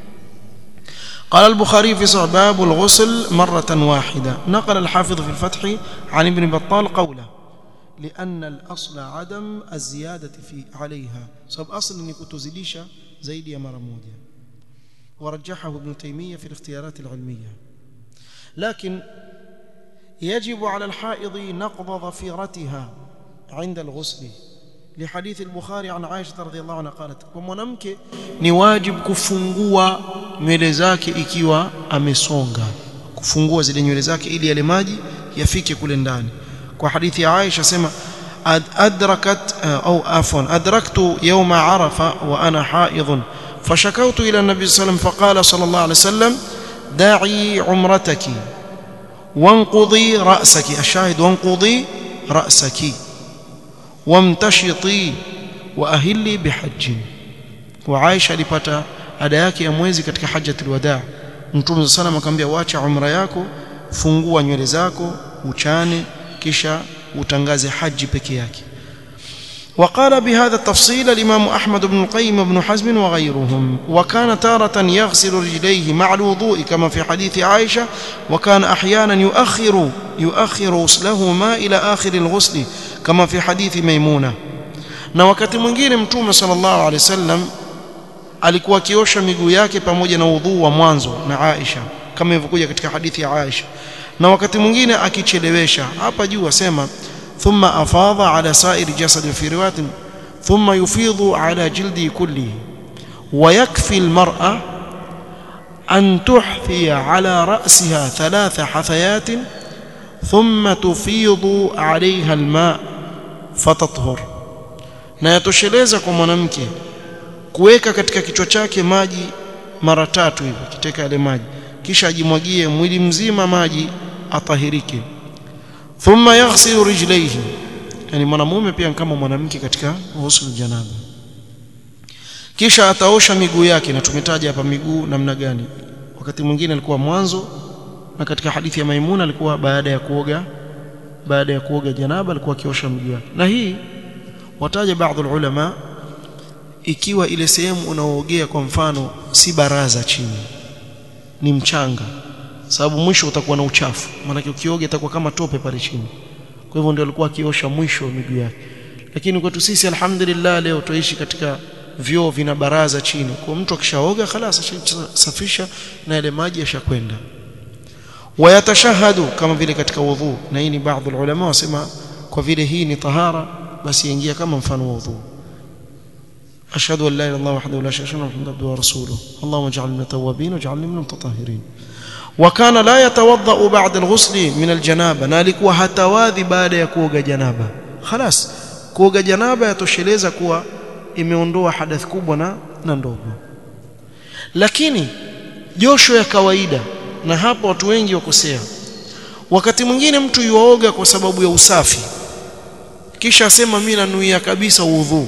قال البخاري في صحيح باب الغسل مرة واحدة نقل الحافظ في الفتح عن ابن بطال قوله لأن الأصل عدم الزيادة في عليها سبب أصل أن كتزليشة زيد يا مرمودة ورجحه ابن تيمية في الاختيارات العلمية لكن يجب على الحائض نقض ظفيرتها عند الغسل لحديث البخاري عن عائشة رضي الله عنها قالت ومنamke ni wajib kufungua nywele zake ikiwa amesonga kufungua zile nywele zake ili yale maji yafike kule ndani kwa hadithi ya Aisha sema adrakat au afwan adraktu yawma arafa wa ana haidh فشكوت إلى النبي صلى الله عليه وسلم فقال صلى الله عليه وسلم داعي عمرتك وانقضي رأسك الشاهد وانقضي رأسك وامتشطي وأهلي بحج وعائشة لipata ada yake ya mwezi katika hajjatul wadaa mtume صلى الله akamwambia wacha umra yako fungua nywele zako uchane kisha utangaze haji peke yake وقال بهذا التفصيل الإمام أحمد بن القيم وابن حزم وغيرهم وكان تارة يغسل رجليه مع الوضوء كما في حديث عائشة وكان أحيانا يؤخر يؤخر غسلهما إلى آخر الغسل كما في حديث ميمونة na wakati mwingine mtume sallallahu alaihi wasallam alikuwa akiosha miguu yake pamoja na udhuu wa mwanzo na Aisha kama ilivyokuja katika hadithi ya Aisha na wakati mwingine akichelewesha hapa juu asema ثم أفاض على سائر جسد في رواية ثم يفيض على جلده كله ويكفي المرأة أن تحثي على رأسها ثلاث حثيات ثم تفيض عليها الماء فتطهر na yatosheleza kwa mwanamke kuweka katika kichwa chake maji mara tatu hivyo kiteka yale maji kisha ajimwagie mwili mzima maji atahirike thumma yaghsilu rijlaihi yani mwanamume pia kama mwanamke katika ghusl janaba kisha ataosha miguu yake na tumetaja hapa miguu namna gani wakati mwingine alikuwa mwanzo na katika hadithi ya Maimuna alikuwa baada ya kuoga baada ya kuoga janaba alikuwa akiosha miguu yake na hii wataja baadhi ulama ikiwa ile sehemu unaoogea kwa mfano si baraza chini ni mchanga sababu mwisho utakuwa na uchafu maana ukioga itakuwa kama tope pale chini kwa hivyo ndio alikuwa akiosha mwisho wa miguu yake lakini kwetu sisi alhamdulillah leo tuishi katika vyoo vina baraza chini kwa mtu akishaoga خلاص ashasafisha na ile maji yashakwenda wayatashahadu kama vile katika wudhu na hii ni baadhi ya ulama wasema kwa vile hii ni tahara basi ingia kama mfano wa wudhu أشهد أن لا إله إلا الله وحده لا شريك له محمد عبده ورسوله اللهم اجعلنا من التوابين واجعلنا من المتطهرين وكان لا يتوضأ بعد الغسل من الجنابة نالikuwa hatawadhi baada ya kuoga janaba خلاص kuoga janaba yatosheleza kuwa imeondoa hadath kubwa na na ndogo lakini josho ya kawaida na hapo watu wengi wakosea wakati mwingine mtu yuaoga kwa sababu ya usafi kisha asema mimi nanuia kabisa udhu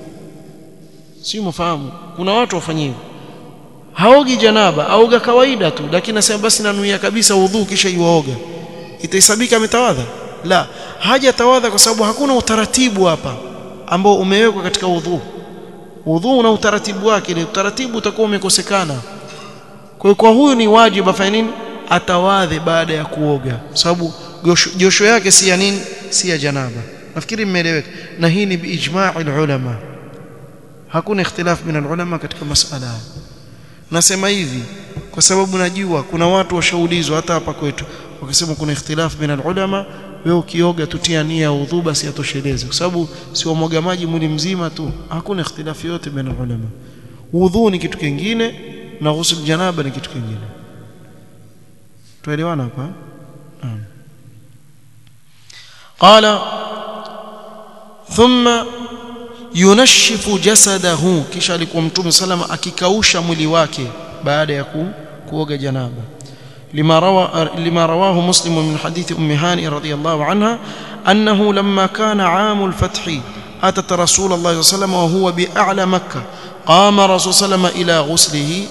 si mfahamu kuna watu wafanyia hivyo haogi janaba aoga kawaida tu lakini nasema basi nanuia kabisa udhu kisha yuaoga itahesabika ametawadha la haja tawadha kwa sababu hakuna utaratibu hapa ambao umewekwa katika udhu udhu una utaratibu wake ile utaratibu utakuwa umekosekana kwa hiyo kwa huyu ni wajibu afanye nini atawadhe baada ya kuoga sababu josho yake si ya nini si ya janaba nafikiri mmeeleweka na hii ni biijma'i ulama hakuna ikhtilaf min ulama katika masala nasema hivi kwa sababu najua kuna watu washaulizwa hata hapa kwetu wakisema kuna ikhtilaf min ulama wewe ukioga tutia nia ya udhu basi atosheleze kwa sababu si wamwaga maji mwili mzima tu hakuna ikhtilaf yote baina ulama udhu ni kitu kingine na ghusl janaba ni kitu kingine tuelewana hapa قال ثم yunashifu jasadahu kisha alikuwa mtume salama akikausha mwili wake baada ya kuoga janaba لما روى لما رواه مسلم من حديث ام هانئ رضي الله عنها انه لما كان عام الفتح اتت رسول الله صلى الله عليه وسلم وهو باعلى مكه قام رسول صلى الله عليه وسلم الى غسله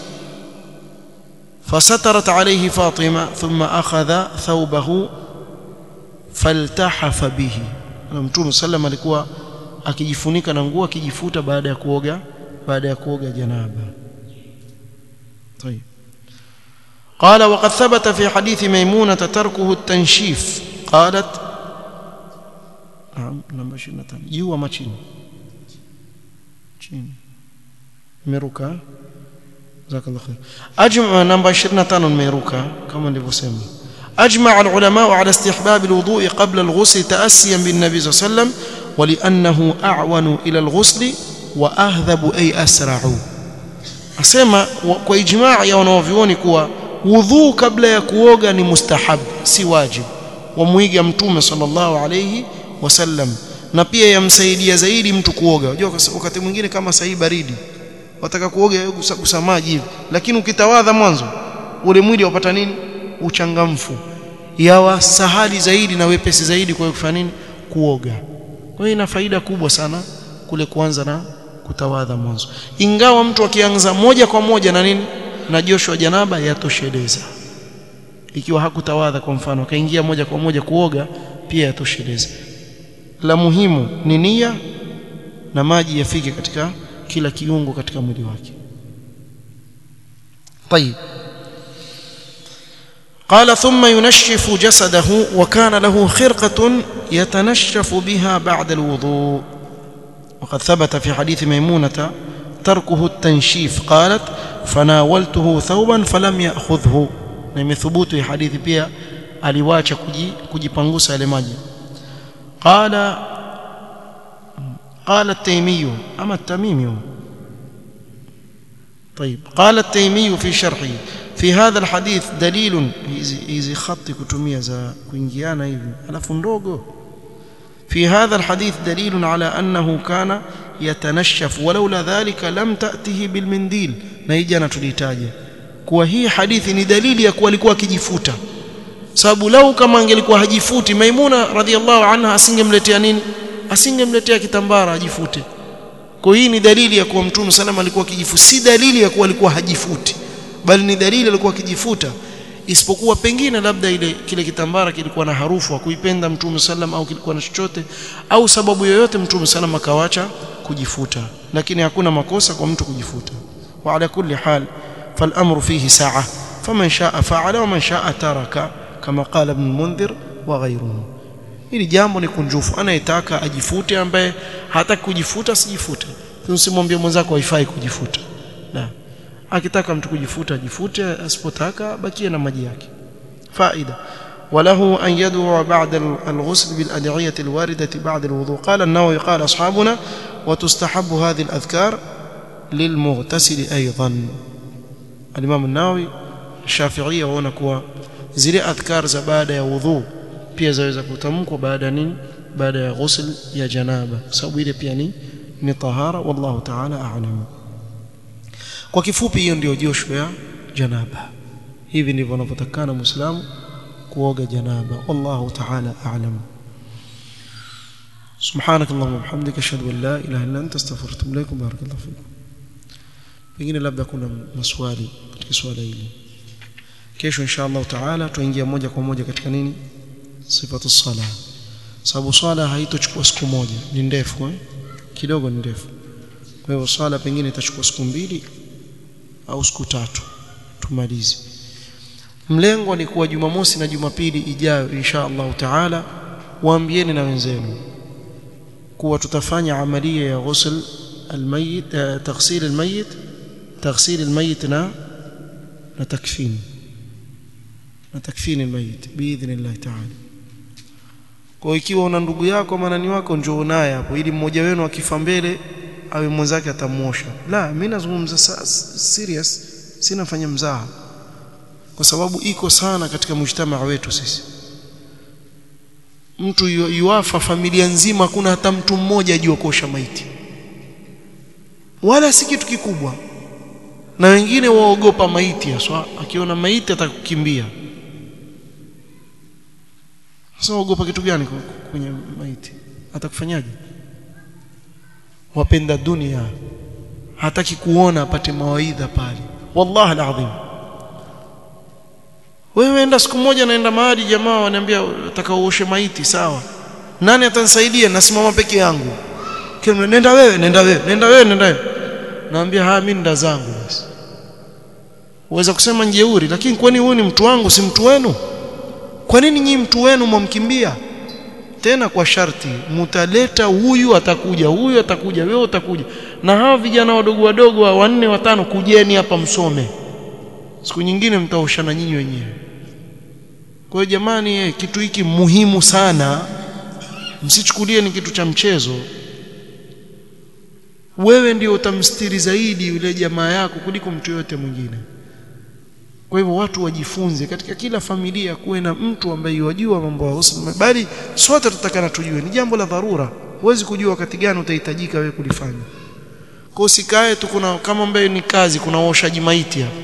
فسترت عليه فاطمه ثم اخذ ثوبه فالتحف به mtume sallam alikuwa akijifunika na nguo akijifuta baada ya kuoga baada ya kuoga janaba طيب قال وقد ثبت في حديث ميمونة تركه التنشيف قالت نعم نمبر 25 جوا ما chini chini meruka jazakallahu khair ajma namba 25 meruka kama nilivyosema أجمع العلماء على استحباب الوضوء قبل الغسل تأسيا بالنبي صلى الله عليه وسلم ولانه اعون الى الغسل واهذب اي اسرع asema kwa ijmaa ya wanaovioni kuwa wudhu kabla ya kuoga ni mustahab si wajib wamwiga mtume sallallahu alayhi wasallam na pia yamsaidia zaidi mtu kuoga unajua wakati mwingine kama sahi baridi wataka kuoga gusa maji hivi lakini ukitawadha mwanzo ule mwili wapata nini uchangamfu yawa sahali zaidi na wepesi zaidi kwa kufanya nini kuoga kwa hiyo ina faida kubwa sana kule kuanza na kutawadha mwanzo ingawa mtu akianza moja kwa moja na nini na josho janaba yatosheleza ikiwa hakutawadha kwa mfano akaingia moja kwa moja kuoga pia yatosheleza la muhimu ni nia na maji yafike katika kila kiungo katika mwili wake طيب قال ثم ينشف جسده وكان له خرقة يتنشف بها بعد الوضوء وقد ثبت في حديث ميمونة تركه التنشيف قالت فناولته ثوبا فلم يأخذه na ثبوت حديث pia aliwacha kujipangusa yale maji قال قال التيمي أما التميمي طيب قال التيمي في شرحه في هذا الحديث دليل hizi khati kutumia za kuingiana hivi alafu ndogo في هذا الحديث دليل على أنه كان يتنشف ولولا ذلك لم تأته بالمنديل نيجانا tulitaja kuwa hii hadithi ni dalili ya kuwa alikuwa akijifuta sababu lau kama angelikuwa hajifuti Maimuna radhiallahu anha asingemletea nini asingemletea kitambara ajifute kwa hii ni dalili ya kuwa mtume salama alikuwa akijifuta si dalili ya kuwa alikuwa hajifuti bali ni dalili alikuwa akijifuta isipokuwa pengine labda ile kile kitambara kilikuwa na harufu kuipenda mtume sallam au kilikuwa na chochote au sababu yoyote mtume sallam akawacha kujifuta lakini hakuna makosa kwa mtu kujifuta wa ala kulli hal فالامر فيه ساعه فمن شاء فعل ومن شاء ترك كما قال ابن المنذر وغيره ili jambo ni kunjufu anayetaka ajifute ambaye hataki kujifuta sijifute usimwambie mwenzako haifai kujifuta la akitaka mtu kujifuta ajifute asipotaka bakie na maji yake faida وله أن يدعو بعد الغسل بالأدعية الواردة بعد الوضوء قال النووي قال أصحابنا وتستحب هذه الأذكار للمغتسل أيضا الإمام النووي الشافعية هنا كوا zile adhkar za baada ya wudhu pia zaweza kutamkwa baada nini baada ya ghusl ya janaba sababu ile pia ni ni tahara wallahu ta'ala a'lam kwa kifupi hiyo ndio josho ya janaba hivi ndivyo anapotakana muislamu kuoga janaba wallahu ta'ala a'lam سبحانك اللهم وبحمدك اشهد ان لا اله الا انت استغفرك واتوب اليك بارك الله فيكم pengine labda kuna maswali katika swala hili kesho insha Allah taala tuingia moja kwa moja katika nini sifatu sala sababu swala haitochukua siku moja ni ndefu eh? kidogo ni ndefu kwa hivyo swala pengine itachukua siku mbili au siku tatu tumalize mlengo ni kuwa Jumamosi na Jumapili ijayo insha Allah taala waambieni na wenzenu kuwa tutafanya amalia ya ghusl almayit taghsil almayit taghsil almayit na na takfini na takfini almayit biidhnillah taala kwa ikiwa una ndugu yako manani wako njoo naye hapo ili mmoja wenu akifa mbele awe mwenzake atamuosha la mimi nazungumza serious sina fanya mzaha kwa sababu iko sana katika mujtamaa wetu sisi mtu yuafa familia nzima hakuna hata mtu mmoja ajua kuosha maiti wala si kitu kikubwa na wengine waogopa maiti haswa akiona maiti atakukimbia sasa waogopa kitu gani kwenye maiti atakufanyaje wapenda dunia hataki kuona apate mawaidha pale wallahi alazim wewe enda siku moja naenda mahali jamaa wananiambia nataka uoshe maiti sawa nani atanisaidia nasimama peke yangu kile nenda wewe nenda wewe nenda wewe nenda wewe naambia haya mimi nda zangu basi uweza kusema njeuri lakini kwani huyu ni mtu wangu si mtu wenu kwa nini nyinyi mtu wenu mwamkimbia tena kwa sharti mutaleta huyu atakuja huyu atakuja wewe utakuja na hawa vijana wadogo wadogo wa wanne watano kujeni hapa msome siku nyingine mtaoshana nyinyi wenyewe kwa hiyo jamani kitu hiki muhimu sana msichukulie ni kitu cha mchezo wewe ndio utamstiri zaidi yule jamaa yako kuliko mtu yote mwingine kwa hivyo watu wajifunze katika kila familia kuwe na mtu ambaye yajua mambo ya husna bali sote tutakana tujue ni jambo la dharura huwezi kujua wakati gani utahitajika wewe kulifanya kwa usikae tu kuna kama ambaye ni kazi kuna uoshaji maiti hapa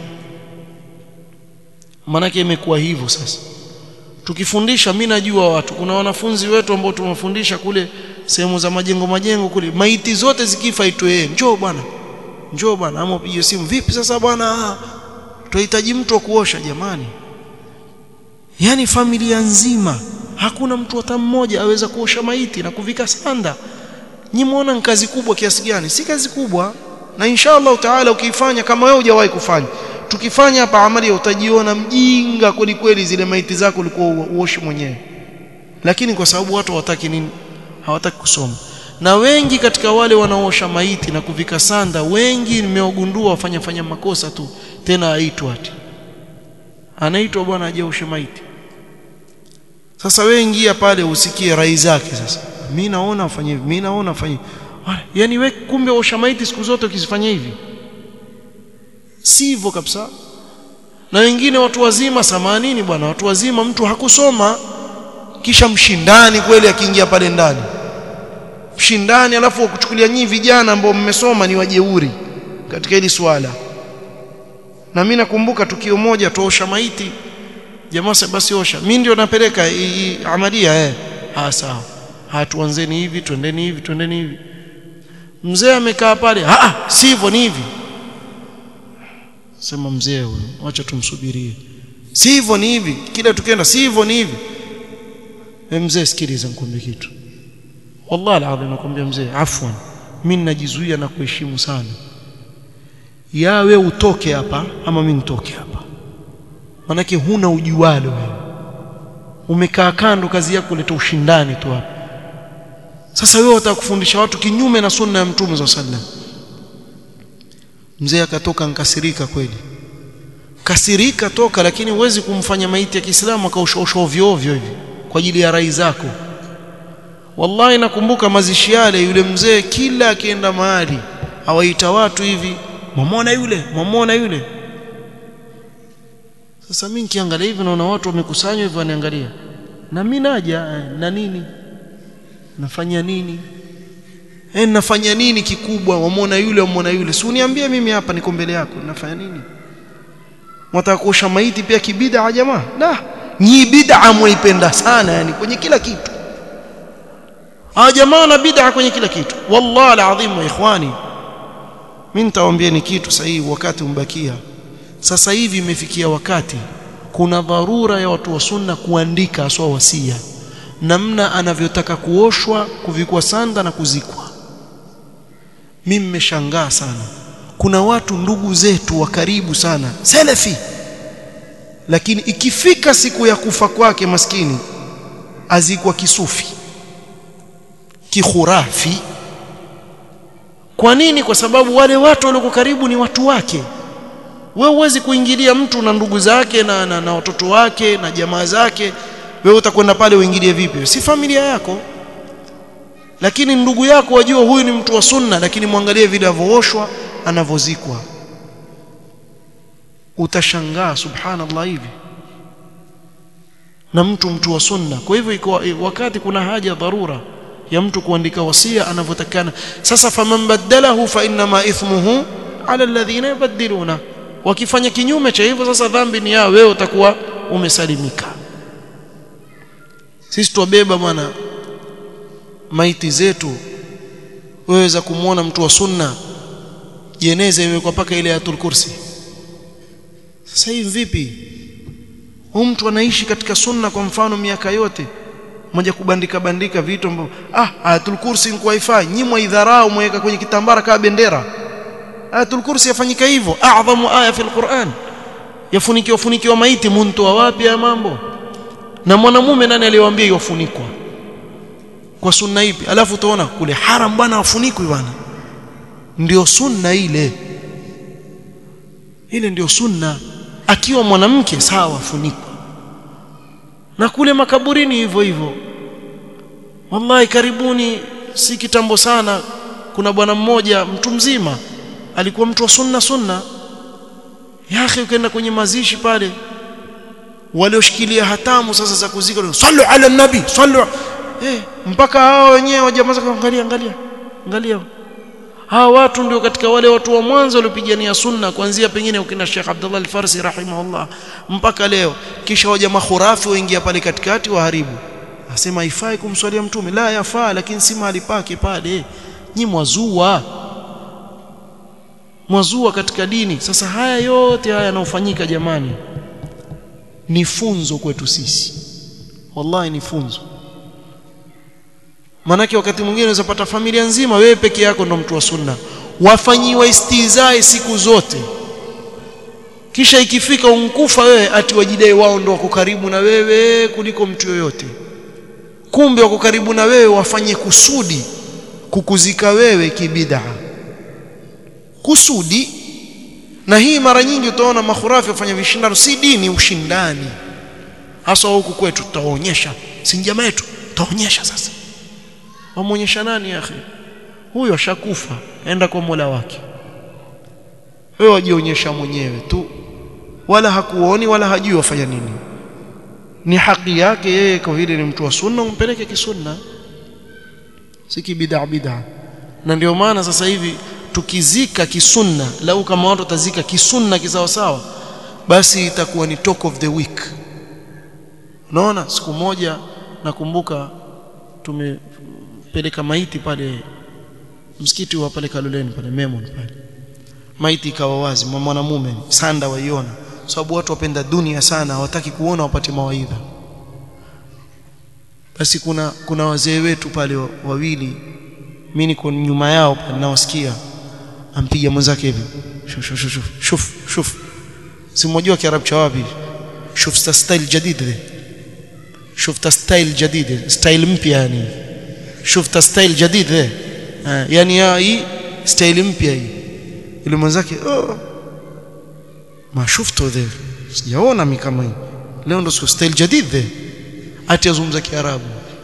maanake imekuwa hivyo sasa tukifundisha mimi najua watu kuna wanafunzi wetu ambao tumewafundisha kule sehemu za majengo majengo kule maiti zote zikifa itwe njoo bwana njoo bwana ama upige simu vipi sasa bwana tunahitaji mtu wa kuosha jamani yani familia nzima hakuna mtu hata mmoja aweza kuosha maiti na kuvika sanda nyimuona ni kazi kubwa kiasi gani si kazi kubwa na inshallah taala ukiifanya kama wewe hujawahi kufanya tukifanya hapa amali utajiona mjinga kweli kweli zile maiti zako ulikuwa uoshi mwenyewe lakini kwa sababu watu hawataki nini hawataki kusoma na wengi katika wale wanaosha maiti na kuvika sanda wengi nimeogundua wafanya fanya makosa tu tena aitwa ati anaitwa bwana aje ushe maiti sasa wewe ingia pale usikie rai zake sasa mimi naona afanye hivi mimi naona afanye yani wewe kumbe osha maiti siku zote ukizifanya hivi sivyo kabisa na wengine watu wazima samanini bwana watu wazima mtu hakusoma kisha mshindani kweli akiingia pale ndani mshindani alafu wakuchukulia nyinyi vijana ambao mmesoma ni wajeuri katika hili swala na mimi nakumbuka tukio moja tuosha maiti jamaa basi osha mimi ndio napeleka amalia eh ah sawa hatuanzeni hivi twendeni hivi twendeni hivi mzee amekaa pale ah sivyo ni hivi sema mzee huyo acha tumsubirie si hivyo ni hivi kila tukienda si hivyo ni hivi e mzee sikiliza nikwambie kitu wallahi alazim nakwambia mzee afwan mimi najizuia na kuheshimu sana ya we utoke hapa ama mimi nitoke hapa manake huna ujualo wewe umekaa kando kazi yako kuleta ushindani tu hapa sasa wewe unataka kufundisha watu kinyume na sunna ya mtume sallallahu alaihi wasallam mzee akatoka nkasirika kweli kasirika toka lakini huwezi kumfanya maiti ya Kiislamu akaushausha ovyo ovyo hivi kwa ajili ya rai zako wallahi nakumbuka mazishi yale yule mzee kila akienda mahali awaita watu hivi mamona yule mamona yule sasa mimi nikiangalia hivi naona watu wamekusanywa hivyo waniangalia na mimi naja na nini nafanya nini eh nafanya nini kikubwa wamwona yule wamwona yule si uniambie mimi hapa niko mbele yako nafanya nini mwataka kuosha maiti pia kibida jamaa la ni bid'a mwaipenda sana yani kwenye kila kitu hawa jamaa na bid'a kwenye kila kitu wallahi alazim wa ikhwani mimi nitawaambieni kitu sahihi wakati umbakia sasa hivi imefikia wakati kuna dharura ya watu wa sunna kuandika aswa wasia namna anavyotaka kuoshwa kuvikwa sanda na kuzikwa mimi mmeshangaa sana kuna watu ndugu zetu wa karibu sana salafi lakini ikifika siku ya kufa kwake maskini azikwa kisufi kikhurafi kwa nini kwa sababu wale watu walioko karibu ni watu wake wewe huwezi kuingilia mtu na ndugu zake na, na, na watoto wake na jamaa zake wewe utakwenda pale uingilie vipi si familia yako lakini ndugu yako wajua huyu ni mtu wa sunna lakini mwangalie vile avoshwa anavozikwa utashangaa subhanallah hivi na mtu mtu wa sunna kwa hivyo iko wakati kuna haja dharura ya mtu kuandika wasia anavyotakana sasa faman badalahu fa inma ithmuhu ala alladhina yubaddiluna wakifanya kinyume cha hivyo sasa dhambi ni yao wewe utakuwa umesalimika sisi tuwabeba bwana maiti zetu weweza kumwona mtu wa sunna jeneza imewekwa paka ile ayatul kursi sasa hivi vipi huyu mtu anaishi katika sunna kwa mfano miaka yote moja kubandika bandika vitu ambavyo ah ayatul kursi ni wifi nyimwa idharau mweka kwenye kitambara kama bendera ayatul kursi yafanyika hivyo a'dhamu aya fil Qur'an yafunikiwa funikiwa maiti muntoa wapi ya mambo na mwanamume nani aliyewaambia yafunikwa kwa sunna ipi alafu utaona kule haram bwana afunikwi bwana ndio sunna ile ile ndio sunna akiwa mwanamke sawa afunikwa na kule makaburini hivyo hivyo wallahi karibuni si kitambo sana kuna bwana mmoja mtu mzima alikuwa mtu wa sunna sunna yake ukaenda kwenye mazishi pale walioshikilia hatamu sasa za kuzika sallu ala nabi sallu eh mpaka hao wenyewe wajamaa angalia angalia angalia hawa watu ndio katika wale watu wa mwanzo waliopigania sunna kuanzia pengine ukina Sheikh Abdullah Al-Farsi rahimahullah mpaka leo kisha waja makhurafi waingia pale katikati waharibu asema haifai kumswalia mtume la yafaa lakini si mahali pake pale nyi mwazua mwazua katika dini sasa haya yote haya yanayofanyika jamani ni funzo kwetu sisi wallahi ni funzo manake wakati mwingine unaweza pata familia nzima wewe peke yako ndo mtu wa sunna wafanyiwa istizai siku zote kisha ikifika unkufa wewe ati wajidai wao ndo wako karibu na wewe kuliko mtu yoyote kumbe wako karibu na wewe wafanye kusudi kukuzika wewe kibid'a kusudi na hii mara nyingi utaona makhurafi wafanya vishindano si dini ushindani hasa huku kwetu tutaonyesha si jamaa yetu tutaonyesha sasa wamuonyesha nani akhi huyo ashakufa enda kwa Mola wake wewe wajionyesha mwenyewe tu wala hakuoni wala hajui wafanya nini ni haki yake yeye kwa vile ni mtu wa sunna umpeleke kisunna si kibid'a bid'a na ndio maana sasa hivi tukizika kisunna lau kama watu watazika kisunna kisawa sawa basi itakuwa ni talk of the week unaona siku moja nakumbuka tumepeleka maiti pale msikiti wa pale Kaloleni pale Memon pale maiti ikawa wazi mwanamume sanda waiona sababu watu wapenda dunia sana hawataki kuona wapate mawaidha basi kuna kuna wazee wetu pale wawili mimi niko nyuma yao pale nawasikia ampiga mwenzake hivi shuf shuf shuf shuf shuf si mmoja kiarabu cha wapi shuf style jadid le shuf style jadid style mpya yani shuf style jadid le yani ya hii style mpya hii ile mwenzake oh ma shufto the sijaona mimi kama hii leo ndo siku style jadid the ati azungumza kiarabu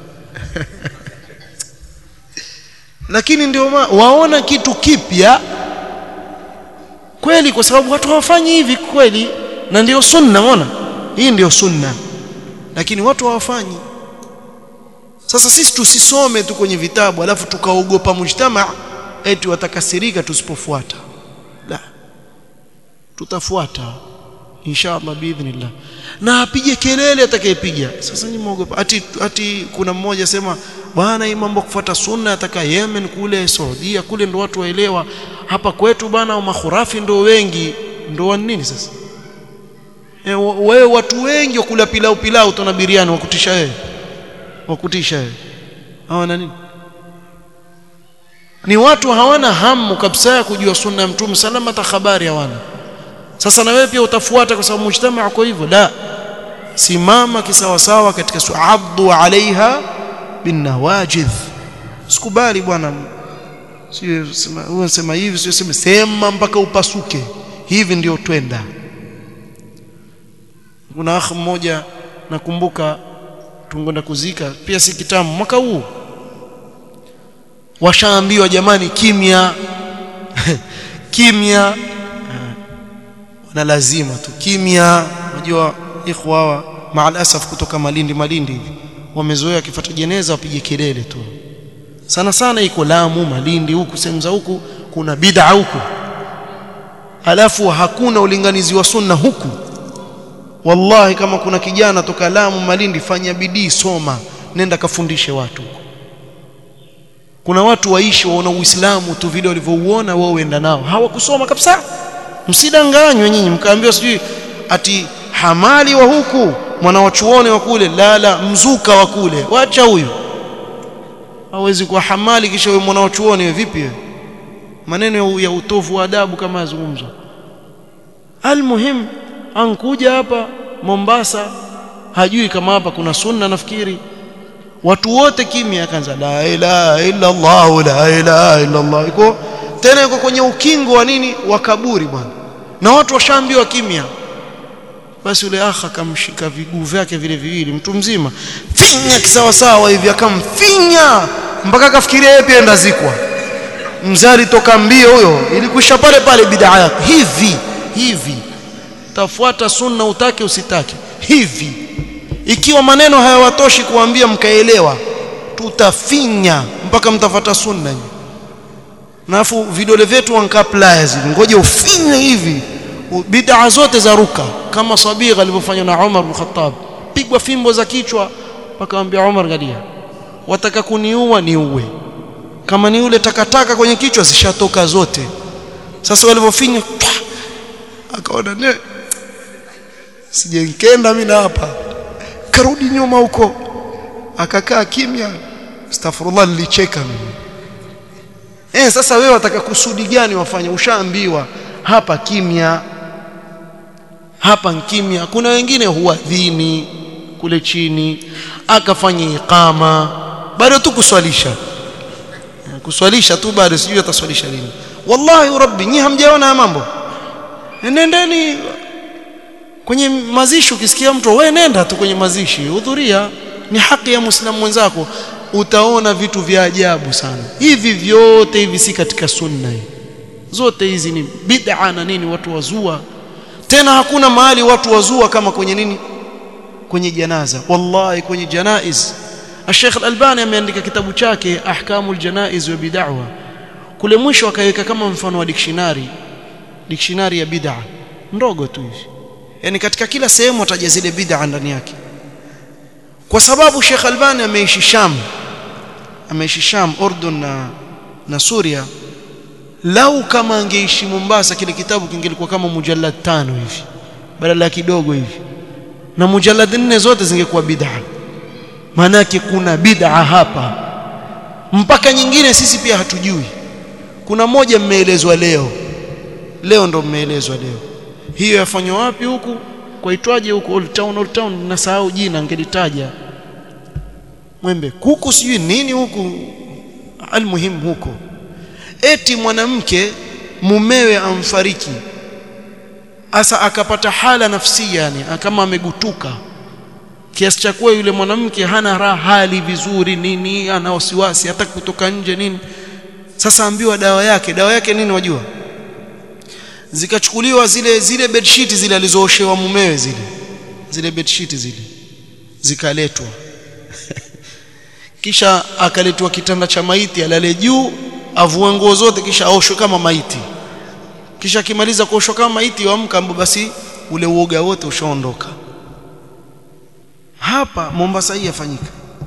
lakini ndio waona kitu kipya kweli kwa sababu watu hawafanyi hivi kweli na ndio sunna unaona hii ndio sunna lakini watu hawafanyi sasa sisi tusisome tu kwenye vitabu alafu tukaogopa mujtama eti watakasirika tusipofuata la tutafuata inshallah biidhnillah na apige kelele atakayepiga sasa ni muogopa ati ati kuna mmoja sema bwana hii mambo kufuata sunna ataka Yemen kule Saudia kule ndo watu waelewa hapa kwetu bwana makhurafi ndo wengi ndo wa nini sasa e, wewe watu wengi wakula pilau pilau tuna biriani wakutisha wewe wakutisha wewe hawana nini ni watu hawana hamu kabisa ya kujua sunna ya mtume salama hata habari hawana sasa na wewe pia utafuata kwa sababu mujtamaa kwa hivyo la simama kisawasawa katika su'addu alaiha binawajidh sikubali bwana sio sema unasema hivi sio sema sema mpaka upasuke hivi ndio twenda kuna akh mmoja nakumbuka tungonda kuzika pia si kitamu mwaka huu washaambiwa jamani kimya kimya na lazima tu kimya unajua ikhwa hawa maalasaf kutoka Malindi Malindi hivi wamezoea akifuata jeneza wapige kelele tu sana sana iko Lamu Malindi huku sehemu za huku kuna bid'a huku alafu hakuna ulinganizi wa sunna huku wallahi kama kuna kijana toka Lamu Malindi fanya bidii soma nenda kafundishe watu kuna watu waishi waona Uislamu tu vile walivyouona wao uenda nao hawakusoma kabisa msidanganywe nyinyi mkaambiwa sijui ati hamali wa huku mwana wa chuoni wa kule la la mzuka wa kule wacha huyu hawezi kuwa hamali kisha wewe mwana wa chuoni wewe vipi wewe maneno ya utovu wa adabu kama yazungumzwa almuhim ankuja hapa Mombasa hajui kama hapa kuna sunna nafikiri watu wote kimya akaanza la ilaha illa Allah la ilaha illa Allah iko tena yuko kwenye ukingo wa nini wa kaburi bwana na watu washaambiwa kimya basi yule akha akamshika viguu vyake vile viwili mtu mzima finya kisawasawa hivi akamfinya mpaka akafikiria yeye pia ndazikwa mzari toka mbio huyo ilikwisha pale pale bid'a yako hivi hivi tafuata sunna utake usitake hivi ikiwa maneno hayawatoshi kuambia mkaelewa tutafinya mpaka mtafata sunna nafu vidole vyetu wanka pliers ngoje ufinye hivi bid'a zote za ruka kama sabigha alivyofanya na Umar bin Khattab pigwa fimbo za kichwa akamwambia Umar galia wataka kuniua niue kama ni ule takataka kwenye kichwa zishatoka zote sasa walivyofinya akaona ne sijenkenda mimi hapa karudi nyuma huko akakaa kimya astaghfirullah nilicheka mimi eh sasa wewe wataka kusudi gani wafanye ushaambiwa hapa kimya hapa kimya kuna wengine huadhini kule chini akafanya iqama bado tu kuswalisha kuswalisha tu bado sijui ataswalisha lini wallahi rabbi nyi hamjaona mambo nendeni kwenye mazishi ukisikia mtu wewe nenda tu kwenye mazishi hudhuria ni haki ya muislamu mwenzako utaona vitu vya ajabu sana hivi vyote hivi si katika sunna hii zote hizi ni bid'a na nini watu wazua tena hakuna mahali watu wazua kama kwenye nini kwenye janaza wallahi kwenye janaiz Sheikh Al-Albani ameandika kitabu chake Ahkamul Janaiz wa Bid'ah kule mwisho akaweka kama mfano wa dictionary dictionary ya bid'a ndogo tu hivi yani katika kila sehemu ataja zile bid'a ndani yake kwa sababu Sheikh Albani ameishi Sham ameishi Sham Urdun na na Suria lau kama angeishi Mombasa kile kitabu kingelikuwa kama mujallad tano hivi badala kidogo hivi na mujallad nne zote zingekuwa bid'a manake kuna bid'a hapa mpaka nyingine sisi pia hatujui kuna moja mmeelezwa leo leo ndo mmeelezwa leo hiyo yafanywa wapi huku kwaitwaje huko Old Town Old Town nasahau jina angelitaja mwembe kuku sijui nini huku almuhim huko eti mwanamke mumewe amfariki asa akapata hala nafsia yani kama amegutuka kiasi cha kuwa yule mwanamke hana raha hali vizuri nini ana wasiwasi hata kutoka nje nini sasa ambiwa dawa yake dawa yake nini wajua zikachukuliwa zile zile bedsheet zile alizooshewa mumewe zile zile bedsheet zile zikaletwa kisha akaletwa kitanda cha maiti alale juu avue nguo zote kisha aoshwe kama maiti kisha akimaliza kuoshwa kama maiti waamka ambapo basi ule uoga wote ushaondoka hapa Mombasa hii yafanyika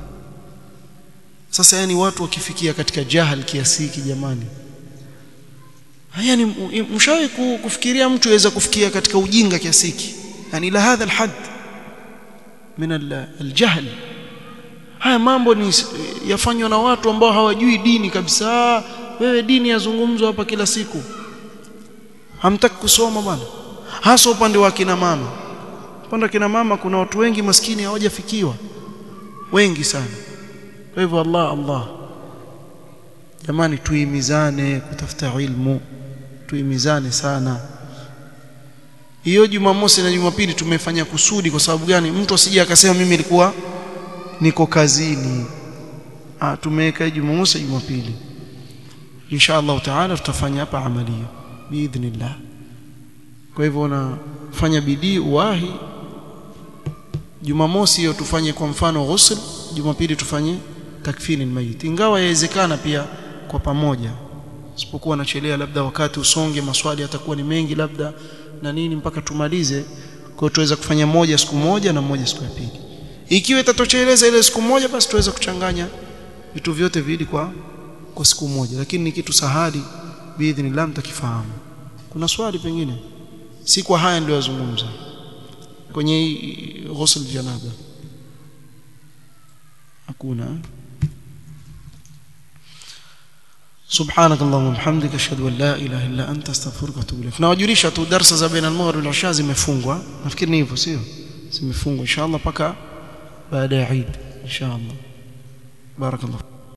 sasa yani watu wakifikia katika jahal kiasi hiki jamani haya ni mshawahi kufikiria mtu aweza kufikia katika ujinga kiasi hiki yani ila hadha alhad min aljahl haya mambo ni yafanywa na watu ambao hawajui dini kabisa wewe dini yazungumzwa hapa kila siku hamtaki kusoma bwana hasa upande wa kina mama upande wa kina mama kuna watu wengi maskini hawajafikiwa wengi sana kwa hivyo Allah Allah jamani tuimizane kutafuta ilmu tuimizane sana hiyo Jumamosi na Jumapili tumefanya kusudi kwa sababu gani mtu asije akasema mimi nilikuwa niko kazini ah tumeweka Jumamosi Jumapili insha Allah taala tutafanya hapa amalia biidhnillah kwa hivyo nafanya bidii uwahi Jumamosi hiyo tufanye kwa mfano ghusl Jumapili tufanye takfini mayit ingawa yawezekana pia kwa pamoja isipokuwa nachelea labda wakati usonge maswali yatakuwa ni mengi labda na nini mpaka tumalize kwa tuweza kufanya moja siku moja na moja siku ya pili ikiwa itatosheleza ile siku moja basi tuweza kuchanganya vitu vyote viwili kwa kwa siku moja lakini ni kitu sahali biidhnillah mtakifahamu kuna swali pengine si kwa haya ndio yazungumza kwenye ghusl janaba hakuna سبحانك اللهم وبحمدك اشهد ان لا اله الا انت استغفرك واتوب اليك nawajulisha tu darasa za baina al-maghrib wal isha zimefungwa nafikiri ni hivyo sio zimefungwa inshallah paka baada ya Eid inshallah barakallahu